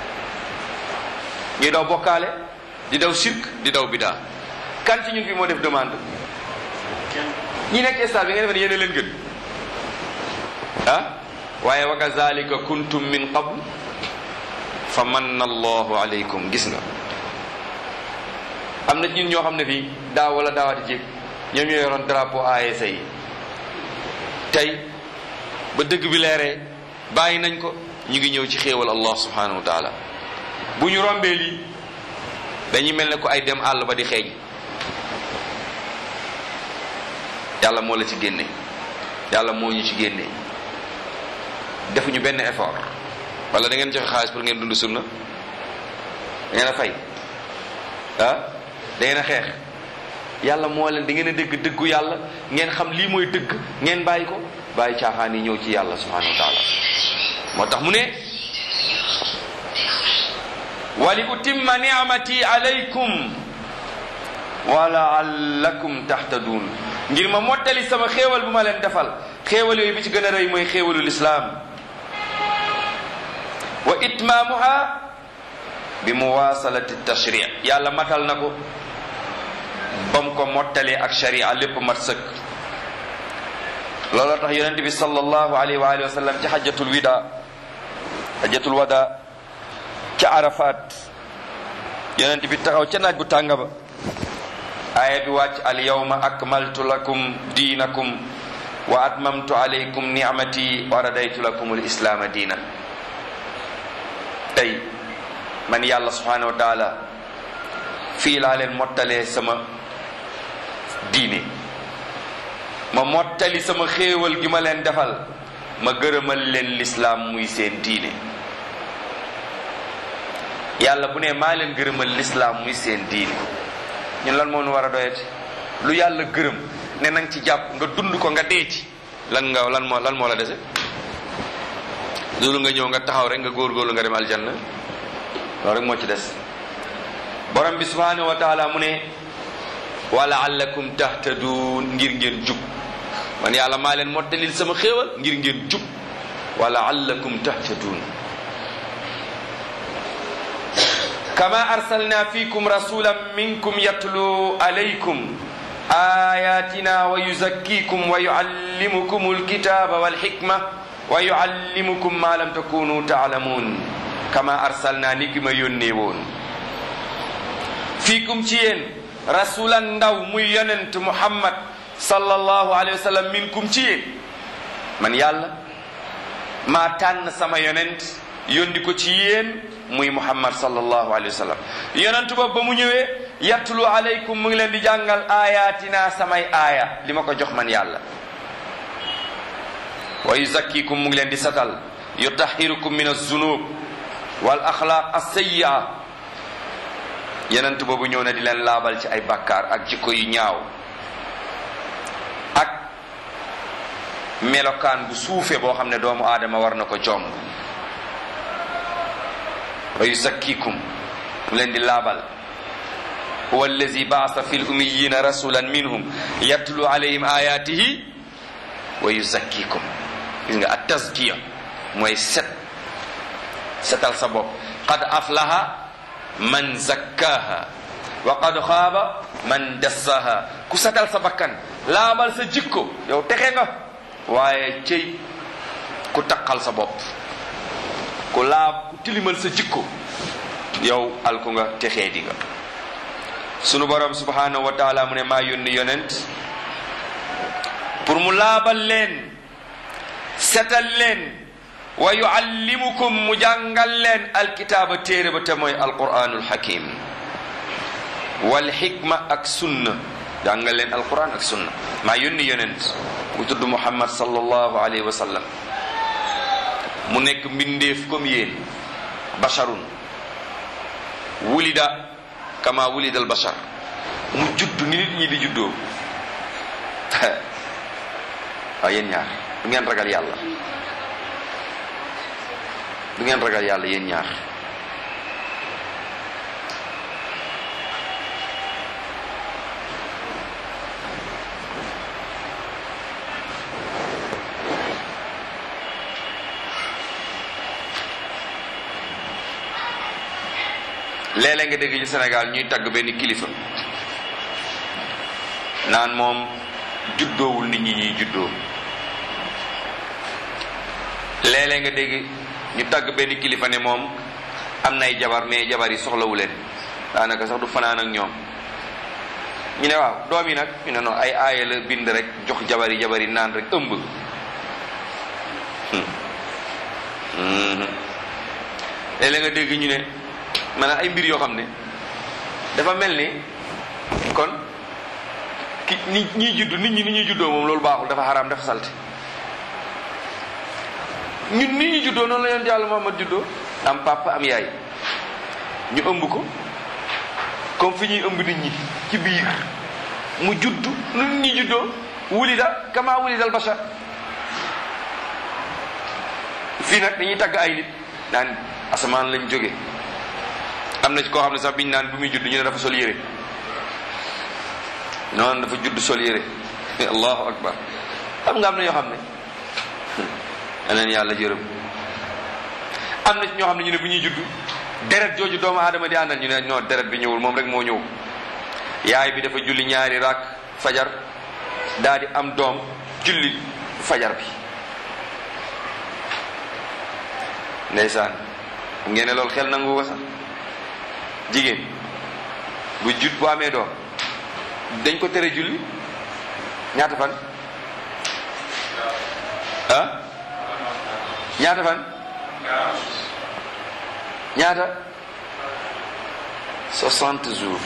ñuy daw bokkaale di daw sirk di daw bidaa kan ci ñun fi moo def demande ñi nekk stade bi nga defe ne yéen leen gën ah waaye wa kazalika kuntum min qabl fa manna allahu alaykum gis nga am na ñun ñoo xam ne fii daaw wala daawaati jéeg ñoom ñoo yoroon drapeau ASC yi tey ba dëgg bi leeree bàyyi nañ ko ñu ngi ñëw ci xéewal allah subhanahu wa taala bu ñu rombee lii dañuy mel ne ko ay dem àll ba di xeeñ yàlla moo la ci génne yàlla moo ñu ci génne defuñu benn effort wala da ngeen joxe xaalis pour ngeen dund sunna da ngeen a fay ah da ngeen a xeex yàlla moo leen da ngeen a dégg dëggu yàlla ngeen xam lii mooy dëgg ngeen bàyyi ko bàyyi caaxaan yi ñëw ci yàlla subhanahu wa taala moo tax mu ne wali utimma ni'mati alaykum wa la'allakum tahtadun ngir ma mottali sama xéewal bu ma leen defal xéewal yooyu bi ci gën a rëy mooy xéewalu lislaam wa itmaamuha bi muwasalati tashri yàlla matal na ko ba mu ko mottalee ak sharia lépp mat sëkk looloo tax yonente bi sallallahu alayhi wa alihi wa sallam ci xajatul wida xajatul wada ca arafat yonente bi taxaw ca naaj bu tàng ba aaya bi wàcc al yawma akmaltu lakum diinakum wa atmamtu alaykum ni'mati wa radaytu lakum al islaama diinan tey man yàlla subhanahu wa taala fii laa leen mottalee sama diine ma mottali sama xéewal gi ma leen defal ma gërëmal leen lislaam muy seen diine yàlla bu ne maa leen gërëmal lislaam muy seen diine ñun lan moo nu war a doyati lu yàlla gërëm ne nang ci jàpp nga dund ko nga dee ci lan nga lan moo lan moo la dese loolu nga ñëw nga taxaw rek nga góorgóorlu nga dem aljanna loolu rek moo ci des borom bi subhanahu wa taala mu ne wa laallakum tahtadun ngir ngeen jub man yàlla maa leen mottalil sama xéewal ngir ngeen jub wa laallakum tahtadun kama arsalna fikum rasulan minkum yatlu alaykum ayatina wa yuzakkikum wa yuallimukum alkitaba walhikma wa yuallimukum ma lam takunu taalamun kama arsalna ni ki ma yónnee woon fiikum ci yéen rasulan ndaw muy yonent muhammad sallallahu alayhi wa sallam minkum ci yéen man yàlla maa tànn sama yonent yónni ko ci yéen muy muhammad sallallahu alayhi wa sallam yonent boobu ba mu ñëwee yatlu alaykum mu ngi leen di jàngal ayatina samay aaya li ma ko jox man yàlla wa yuzakkikum mu ngi leen di satal yutahirukum min az-zunub wal axlaaq as-sayyi'a yonent boobu ñëw na di leen laabal ci ay bakkaar ak jikko yu ñaaw ak melokaan bu suufe boo xam ne doomu aadama war na ko jomb wa yuzakkikum mu leen di laabal huwa allazi baasa fi l-ummiyyiina rasulan minhum yatlu alayhim ayatihi wa yuzakkikum gis nga at tazkiya mooy set setal sa bopp qad aflaha man zakkaha wa qad xaaba man dassaha ku setal sa bakkan laabal sa jikko yow texe nga waaye cëy ku taqal sa bopp ku laab ku tilimal sa jikko yow alku nga texee di nga sunu borom subhanahu wa taala mu ne maa yónni yonent pour mu laabal leen setal leen wa yuallimukum mu jàngal leen alkitaaba téere ba te mooy alquranul hakim wal xikma ak sunna jàngal leen alquran ak sunna maa yónni yonent bu tudd muhammad sallallahu alayhi wa sallam mu nekk mbindeef comme yéen basharun wulida kama wulida al bashar mu judd ni nit ñi di juddoo waaw yéen ñaar du ngeen ragal yàlla du ngeen ragal yàlla yéen ñaar léeg-léeg nga dégg ci Sénégal ñuy tagg benn kilifa naan moom juddoowul nit ñi ñuy juddoo léeg-léeg nga dégg ñu tagg benn kilifa ne moom am nay jabar mais jabar yi soxlawu leen daanaka sax du fanaan ak ñoom ñu ne waaw doom yi nag ñu ne non ay aaya la bind rek jox jabar yi jabar yi naan rek ëmb léeg-léeg nga dégg ñu ne maanaam ay mbir yoo xam ne dafa mel ni kon ki ni ñiy judd nit ñi ni ñuy juddoo moom loolu baaxul dafa xaraam dafa salte ñun ni ñuy juddoo noonu la yoon yàlla Muhammad juddoo am papa am yaay ñu ëmb ko comme fi ñuy ëmb nit ñi ci biir mu judd nu nit ñi juddoo wulida kama wulida al bashar fii nag dañuy tagg ay nit naan asamaan lañ jóge am na ci koo xam ne sax biñ naan bi muy judd ñu ne dafa sol yére noonu dafa judd sol yére allahu akbar xam nga am na ñoo xam ne yeneen yàlla jërëm am na ci ñoo xam ne ñu ne bu ñuy judd deret jooju doomu aadama di àndal ñu ne non deret bi ñëwul moom rek moo ñëw yaay bi dafa julli ñaari raak fajar daa di am doom julli fajar bi ndeysaan ngeen ne loolu xel nangu ko sax jigéen bu jut bu amee doom dañ ko tere julli ñaata fan ah ñaata fan ñaata soixante jours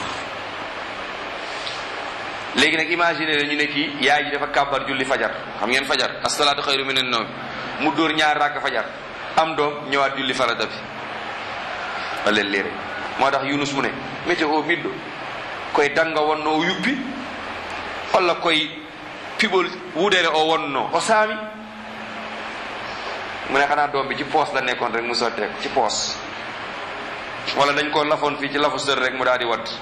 léegi nag imaginer la ñu ne kii yaay ji dafa kàbbar julli fajar xam ngeen fajar asalaatu xayru minan nawm mu dóor ñaar rakk fajar am doom ñëwaat julli farata bi wala léere moo tax yunus mu ne météo miɗɗo koye danga wonno o yuppi walla koye piɓol wudere o wonno o saami mu ne xanaa doom bi ci poos la nekkoon rek mu sotteeko ci poos wala dañ ko lafoon fii ci lafu sër rek mu daal di wadd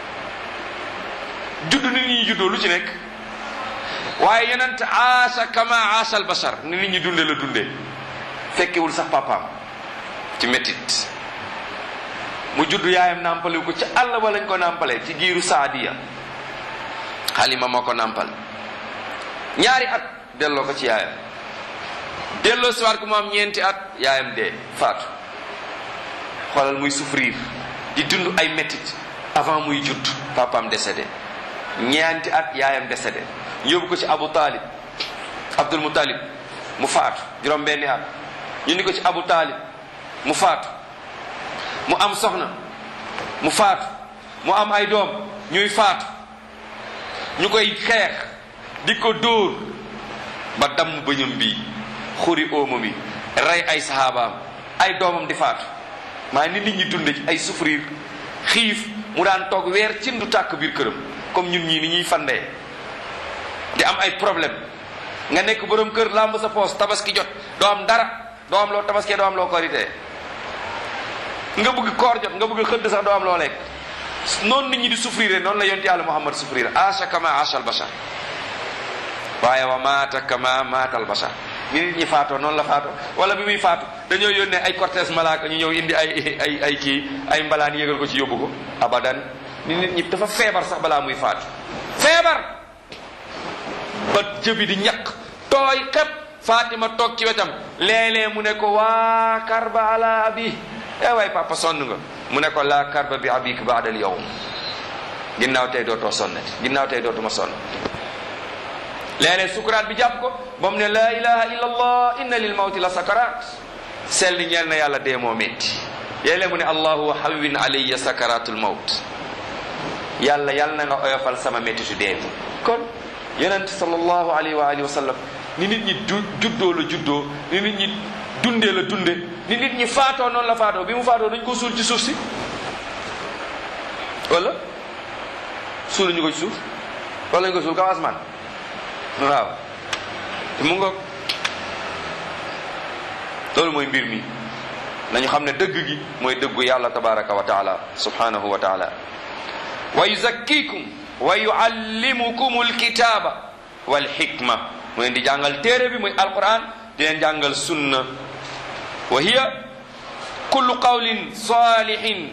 judd nit ñi juddoo lu ci nekk waaye yonent aasa kama aasa al bashar ni nit ñi dunde la dunde fekkewul sax papaam ci métit mu judd yaayam nàmpaliwu ko ci àll ba lañ ko nàmpalee ci giiru saadiya xalima moo ko nàmpal ñaari at delloo ko ci yaayam delloo si waat ko mu am ñeenti at yaayam dee faatu xoolal muy souffrir di dund ay métit avant muy judd papaam décédé ñeenti at yaayam décédé yóbbu ko ci abu talib abdul mutalib mu faatu juróom benni at ñu ni ko ci abu talib mu faatu mu am soxna mu faatu mu am ay doom ñuy faatu ñu koy xeex di ko dóor ba damm bëñam bii xuri óomam yi rey ay sahabaam ay doomam di faatu maa ni nit ñi dunde ci ay souffrir xiif mu daan toog weer ci ndu tàkk biir këram comme ñun ñii ni ñuy fandee di am ay problème nga nekk borom kër làmb sa poos tabaski jot doo am dara doo am loo tabaskee doo am loo koritee nga bëgg koor jot nga bëgg xëdd sax doo am loo lekk noonu nit ñi di souffrir noonu la yonent yàlla Muhammad souffrir asha kama asha al bashar waaye wa maata kama maata al bashar ni nit ñi faatoo noonu la faatoo wala bi muy faatu dañoo yónnee ay cortège malaaka ñu ñëw indi ay ay ay kii ay mbalaan yégal ko ci yóbbu ko abadan ni nit ñi dafa feebar sax balaa muy faatu feebar ba jëbi di ñaq tooy xep Fatima toog ci wetam léeg-léeg mu ne ko waa karba ala abi eh waay papa sonn nga mu ne ko laa karba bi abik baadal yawm ginnaaw tey dootoo sonnati ginnaaw tey dootuma sonn léeg-léeg sukuraat bi jàpp ko ba mu ne laa ilaha illa allah inna lil mawti la sakarat sell ñeel na yàlla dee moo métti léeg-léeg mu ne allahuma hawwin alayya sakaratul mawt yàlla yàlla na nga oyofal sama méttitu dee bi kon yonent sallallahu alayhi wa alihi wa sallam ni nit ñi du juddoo la juddoo ni nit ñi dundee la dunde ni nit ñi faatoo noonu la faatoo bi mu faatoo dañ ko suul ci suuf si wala suulu ñu ko ci suuf wala ñu ko suul kaw asmaan waaw te mu ngoog loolu mooy mbir mi nañu xam ne dëgg gi mooy dëggu yàlla tabaraka wa taala subhanahu wa taala wa yuzakkikum wa yuallimukum alkitaba walhikma mu leen di jàngal téere bi muy alquran di leen jàngal sunna wa hiya kullu qawlin salihin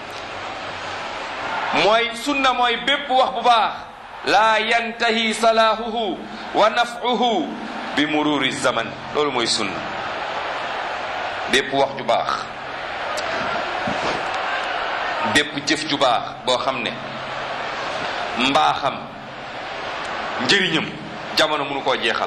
mooy sunna mooy bépp wax bu baax laa yantahi salaahuhu wa naf'uhu bi mururi zaman loolu mooy sunna bépp wax ju baax bépp jëf ju baax boo xam ne mbaaxam njëriñam jamono mënu koo jeexal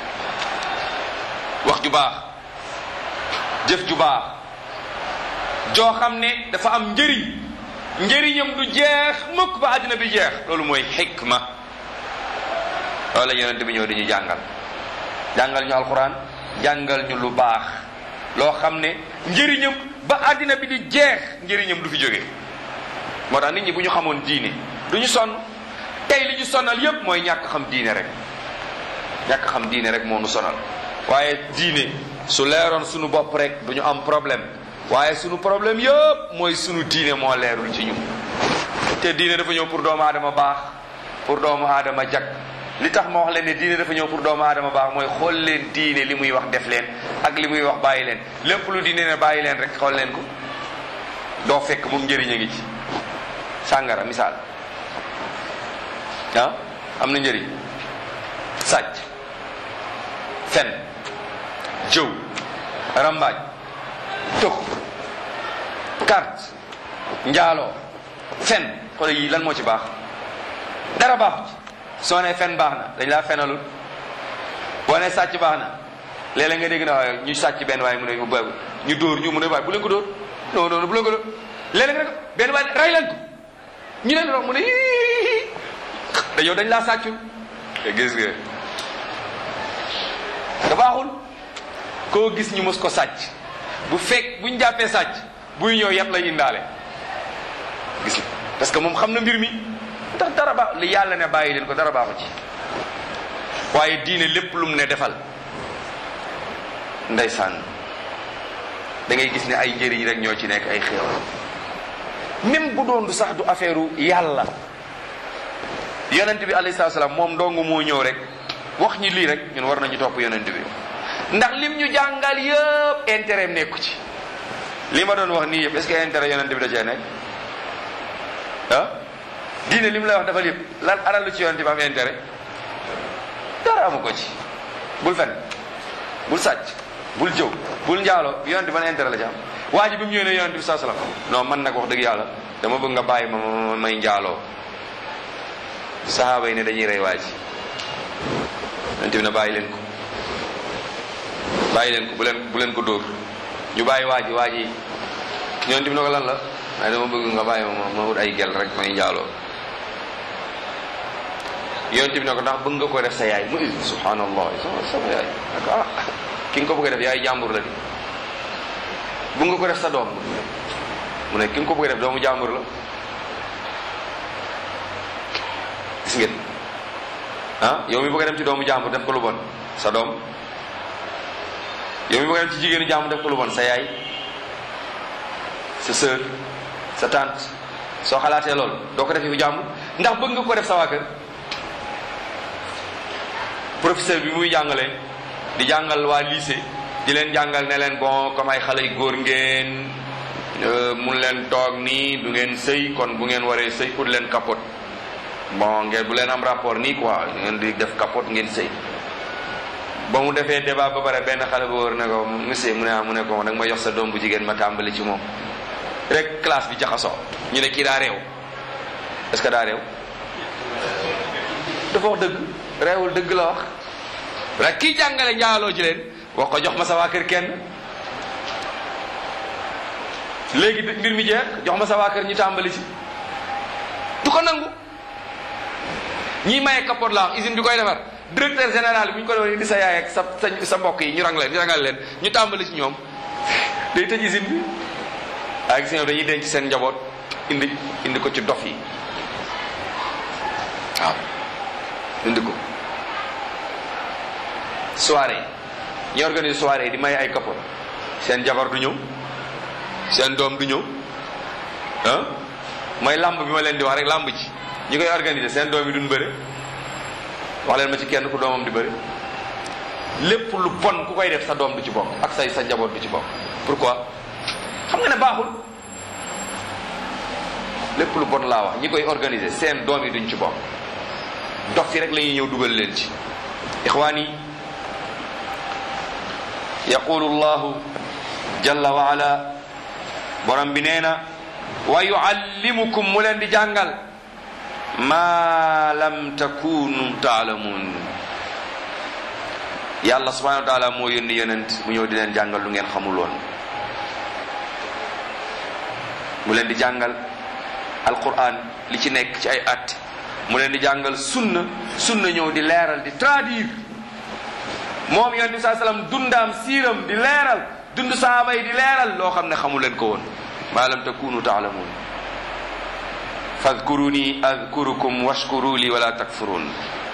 wax ju baax jëf ju baax joo xam ne dafa am njëriñ njëriñam du jeex mukk ba àddina bi jeex loolu mooy xikma loolu la yonent bi ñëw di ñu jàngal jàngal ñu alquran jàngal ñu lu baax loo xam ne njëriñam ba àddina bi di jeex njëriñam du fi jóge moo tax nit ñi bu ñu xamoon diine du ñu sonn tey li ñu sonal yépp mooy ñàkk xam diine rek ñàkk xam diine rek moo nu sonal waaye diine su leeroon sunu bopp rek du ñu am problème waaye sunu problème yëpp mooy sunu diine moo leerul ci ñu te diine dafa ñëw pour doomu aadama baax pour doomu aadama jag li tax ma wax leen ne diine dafa ñëw pour doomu aadama baax mooy xool leen diine li muy wax def leen ak li muy wax bàyyi leen lépp lu diine ne bàyyi leen rek xool leen ko doo fekk moom njëriñ a ngi ci sàngara misaal ah am na njëriñ sàcc fen jëw rambaaj tux carte njaaloo fen xool yi lan moo ci baax dara baaxu ci soo ne fen baax na dañ laa fenalul boo ne sàcc baax na léeg-léeg nga dégg na waaye ñu sàcc benn waaye mu ne ba ñu dóor ñu mu ne waaye bu leen ko dóor non non bu leen ko dóor léeg-léeg nga ne benn waaye ray leen ko ñu leen wax mu ne da yow dañ laa sàccul te gis nga da baaxul koo gis ñu mos ko sàcc bu fekk buñ jàppee sàcc buy ñëw yat lay indaale gis nga parce que moom xam na mbir mi ndax dara baax li yàlla ne bàyyi leen ko dara baaxu ci waaye diine lépp lu mu ne defal ndeysaan da ngay gis ne ay njëriñ rek ñoo ci nekk ay xéewal même bu doon du sax du affaire yàlla yonent bi alayhi salaatu salaam moom dong moo ñëw rek wax ñi lii rek ñun war nañu topp yonent bi ndax lim ñu jàngal yëpp intérêt nekku ci li ma doon wax nii yëpp est-ce que intérêt yonent bi da cee nekk ah diine li mu lay wax dafa yëpp lan alal lu ci yonent bi am intérêt dara amu ko ci bul fen bul sàcc bul jëw bul njaaloo yonent bi ban intérêt la ci am waa ji bi mu ñëwee ne yonent bi saa salaam non man nag wax dëgg yàlla dama bëgg nga bàyyi ma ma may njaaloo sahaaba yi ne dañuy rey waa ji yonent bi ne bàyyi leen ko bàyyi leen ko bu leen bu leen ko dóor ñu bàyyi waa ji waa ji yonent bi ne ko lan la waaye dama bëgg nga bàyyi ma ma wut ay gel rek may njaaloo yonent bi ne ko ndax bëgg nga ko def sa yaay mu subhanallah sama sama yaay ak ah ki nga ko bëgg a def yaay jàmbur la di bëgg nga ko def sa doom mu ne ki nga ko bëgg a def doomu jàmbur la gis ngeen ah yow mi bëgg a dem ci doomu jàmbur def ko lu bon sa doom yow mi bëgg a dem ci jigéenu jàmbur def ko lu bon sa yaay sa sœur sa tante soo xalaatee loolu doo ko def fu jàmbur ndax bëgg nga ko def sa waa kër professeur bi muy jàngale di jàngal waa lycée di leen jàngal ne leen bon comme ay xale yu góor ngeen mun leen toog nii du ngeen sëy kon bu ngeen waree sëy ut leen capote bon ngeen bu leen am rapport nii quoi ngeen di def capote ngeen sëy ba mu defee débat ba pare benn xale bu wóor ne ko monsieur mu ne ah mu ne ko da nga ma jox sa doom bu jigéen ma tàmbali ci moom rek classe bi jaxasoo ñu ne kii daa réew est-ce que daa réew dafa wax dëgg réewul dëgg la wax rek kii jàngale njaaloo ci leen wax ko jox ma sa waa kër kenn léegi mbir mi jeex jox ma sa waa kër ñu tàmbali ci du ko nangu ñi maye kapoot la wax usine bi koy defar directeur général bi bu ñu ko doon indi sa yaay ak sa sa sa mbokk yi ñu rang leen ñu rangal leen ñu tàmbali ci ñoom day tëj usine bi waaye gis nga dañuy denc seen njaboot indi indi ko ci dof yi waaw indi ko soirée ñi organise soirée di may ay kapoot seen jabar du ñëw seen doom du ñëw ah mooy làmb bi ma leen di wax rek làmb ji ñi koy organiser seen doom yi duñ bëre wax leen ma ci kenn ku doomam di bëre lépp lu bon ku koy def sa doom du ci bokk ak say sa njaboot du ci bokk pourquoi xam nga ne baaxul lépp lu bon laa wax ñi koy organiser seen doom yi duñ ci bokk dof yi rek la ñuy ñëw dugal leen ci ixwaan yi yaqulu llahu jalla wa ala borom bi nee na wa yuallimukum mu leen di jàngal ma lam takunu taalamuun yàlla subhanahu wa taala moo yónni yonent mu ñëw di leen jàngal lu ngeen xamul woon mu leen di jàngal alquran li ci nekk ci ay at mu leen di jàngal sunna sunna ñëw di leeral di traduire moom yonent bi saa sallam dundaam siiram di leeral dund saaba yi di leeral loo xam ne xamu leen ko woon ma lam takunu taalamuun fadkuruni adkurukum washkuru li wala takfurun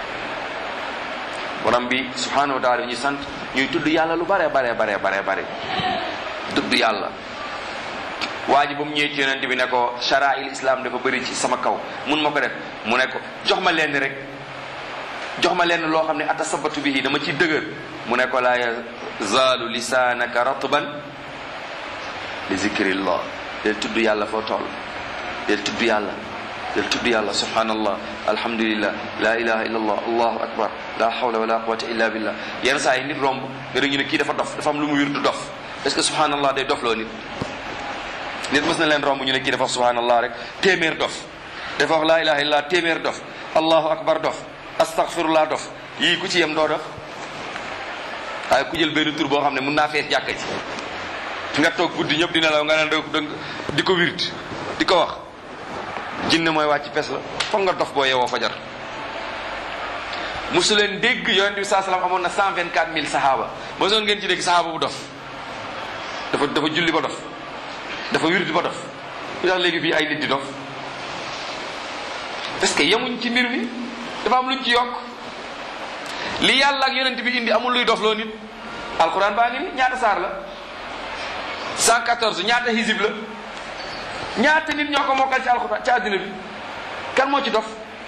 borom bi subhanahu wa taala ñu sant ñuy tudd yàlla lu bare bare bare bare bare tudd yàlla waa ji ba mu ñëwee ci yonent bi ne ko sharaa'il islam dafa bëri ci sama kaw mun ma ko def mu ne ko jox ma lenn rek jox ma lenn loo xam ne atasabatu bihi dama ci dëgër mu ne ko laa yazaalu lisaanaka ratban li zikrillah del tudd yàlla foo toll del tudd yàlla del tudd yàlla subhanallah alhamdulillah la ilaha illa allah allahu akbar la hawla wala quwata illa billah yenn saa yi nit romb nga dégg ñu ne kii dafa dof dafa am lu mu wir du dof est-ce que subhanallah day dof loo nit nit mës na leen romb ñu ne kii dafa wax subhanallah rek téeméer dof dafa wax la ilaha illa téeméer dof allahu akbar dof astaghfirullah dof yii ku ci yem doo dof waaye ku jël benn tur boo xam ne mun naa fees jàkka ci nga toog guddi ñëpp dina law nga naan da di ko wirt di ko wax jinne mooy wàcc pes la foog nga dof boo yewoo fajar mosu leen dégg yonent bi saa salaam amoon na cent vingt quatre mille sahaaba mosoon ngeen ci dégg sahaaba bu dof dafa dafa julli ba dof dafa wirt ba dof lu tax léegi fii ay nit di dof parce que yemuñ ci mbir mi dafa am luñ ci yokk li yàlla ak yonent bi indi amul luy dof loo nit alquran baa ngi ni ñaata saar la 114 ñaata hizib la ñaata nit ñoo ko mokkal ci alquran ci àddina bi kan moo ci dof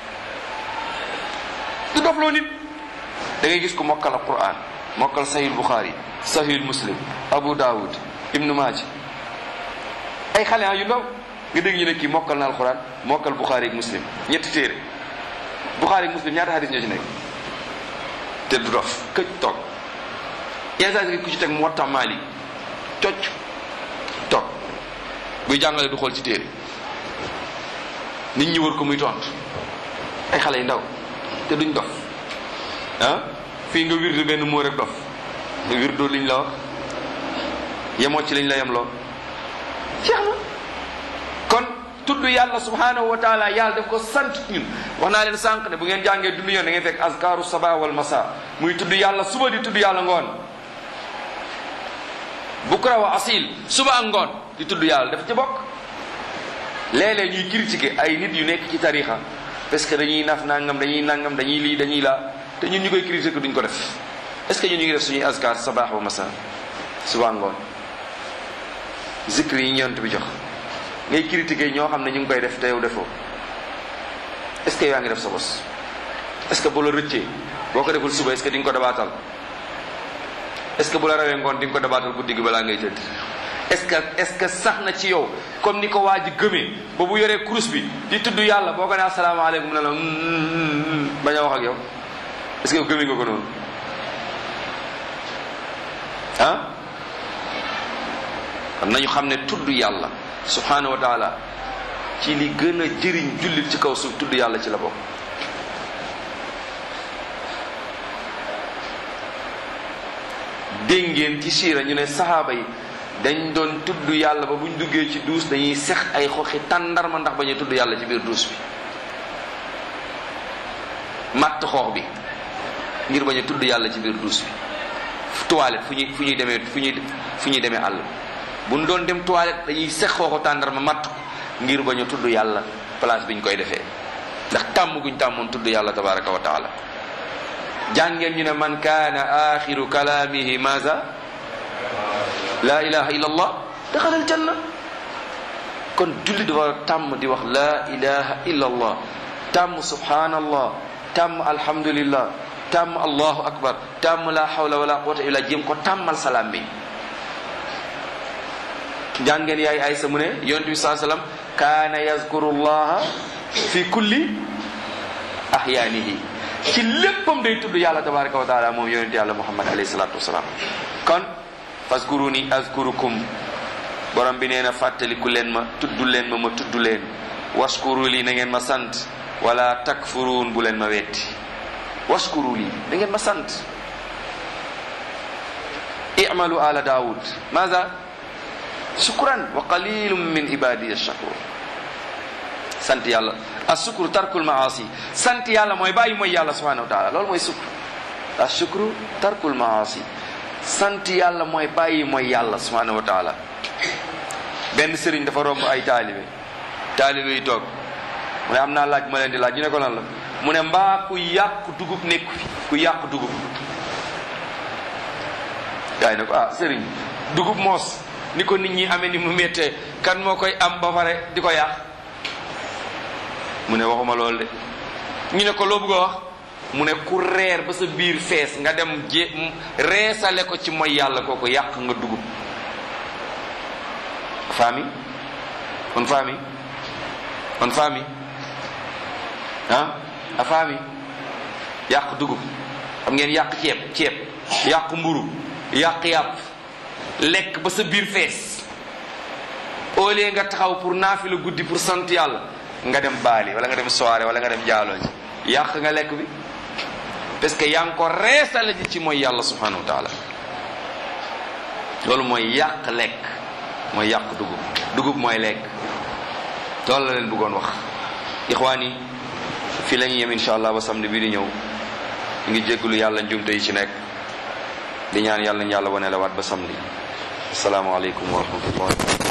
du dof loo nit da ngay gis ko mokkal alquran mokkal sahih bukhari sahih muslim abu dawud ibnu maaji ay xale yu ndaw nga dégg ñu ne kii mokkal na alquran mokkal bukhari ak muslim ñetti téere bukhari ak muslim ñaata hadis ñoo ci nekk te du dof këj toog yenn saa ku ci teg mu watta maali cocc toog buy jàngale du xool ci téere nit ñi wër ko muy tontu ay xale yu ndaw te duñ dof ah fii nga wirdu benn moo rek dof nga wirdu liñ la wax yemoo ci liñ la yem loo jeex na kon tudd yàlla subhanahu wa taala yàlla daf ko sant ñun wax naa leen sànq ne bu ngeen jàngee dund yoon da ngeen fekk azkaru saba wal masa muy tudd yàlla suba di tudd yàlla ngoon bukra wa asil suba ak ngoon di tudd yàlla daf ci bokk léeg-léeg ñuy critiquer ay nit yu nekk ci tarixa parce que dañuy naf nangam dañuy nangam dañuy lii dañuy laa te ñun ñu koy critiquer duñ ko def est ce que ñun ñu ngi def suñuy azkar sabaax wa masa suba ak ngoon zikr yi ñeent bi jox ngay critiquer ñoo xam ne ñu ngi koy def te yow defoo est ce que yaa ngi def sa bos est ce que bu la rëccee boo ko deful suba est ce que di nga ko dabaatal est ce que bu la rawee ngoon di nga ko dabaatal guddi gi balaa ngay tëdd est ce que est ce que sax na ci yow comme ni ko waa ji gëmee ba bu yoree kurus bi di tudd yàlla boo ko ne asalaamaaleykum ne la bañ a wax ak yow est ce que yow gëmee nga ko noonu ah kon nañu xam ne tudd yàlla subhanahu wa taala ci li gën a jëriñ jullit ci kaw suuf tudd yàlla ci la bokk dégg ngeen ci siira ñu ne saxaaba yi dañ doon tudd yàlla ba buñ duggee ci duus dañuy sex ay xoxi tàndarma ndax bañuy tudd yàlla ci biir duus bi matt xoox bi ngir bañ a tudd yàlla ci biir duus bi toilette fu ñuy fu ñuy demee fu ñuy fu ñuy demee àll bu ñu doon dem toilette dañuy sex xooxu tàndarma matt ko ngir bañ a tudd yàlla place bi ñu koy defee ndax tàmm guñ tàmmoon tudd yàlla tabaraka wa taala jàngeen ñu ne man kaana axiru kalaamihi maza la ilaha illa allah daxalal janna kon julli dafa tàmm di wax la ilaha illa allah tàmm subhanallah tàmm alhamdulillah tàmm allahu akbar tàmm la hawla wala quwwata illa jéem ko tàmmal salaam bi jàngeen yaay aysa mu ne yonent bi saa sallam kaana yazkuru llaha fi kulli ahyaanihi ci léppam day tudd yàlla tabaraka wa taala moom yonent yàlla muhammad alayhi salatu wasalaam kon faskuruni azkurukum borom bi nee na fàttaliku leen ma tudd leen ma ma tudd leen waskuru li na ngeen ma sant wala takfuruun bu leen ma wetti waskuru li na ngeen ma sant i'malu ala daawud maza shukran wa qalilum min ibadiya shakur sant yàlla asukru tarkul maasi sant yàlla mooy bàyyi mooy yàlla subhanahu wa taala loolu mooy sukru asukru tarkul maasi sant yàlla mooy bàyyi mooy yàlla subhanahu wa taala benn sëriñ dafa romb ay taalibe taalibe yi toog mu ne am naa laaj ma leen di laaj ñu ne ko lan la mu ne mbaa ku yàq dugub nekku fi ku yàq dugub gaa yi ne ko ah sëriñ dugub moos ni ko nit ñi amee ni mu méttee kan moo koy am ba pare di ko yàq mu ne waxuma loolu de ñu ne ko loo bëgg a wax mu ne ku reer ba sa biir fees nga dem jé reesale ko ci mooy yàlla kooku yàq nga dugub faami on faami on faami ah a faami yàq dugub xam ngeen yàq ceeb ceeb yàq mburu yàq yàpp lekk ba sa biir fees au lieu nga taxaw pour naafila guddi pour sant yàlla nga dem baali wala nga dem soirée wala nga dem jaaloo ji yàq nga lekk bi parce que yaa ngi ko reesale ji ci mooy yàlla subhanahu wa taala loolu mooy yàq lekk mooy yàq dugub dugub mooy lekk loolu la leen bëggoon wax ixwaan yi fii la ñuy yem insha allah ba samedi bii di ñëw ñu ngi jéggulu yàlla njumte yi ci nekk di ñaan yàlla ñu yàlla wane la waat ba samedi asalaamaaleykum wa rahmatullah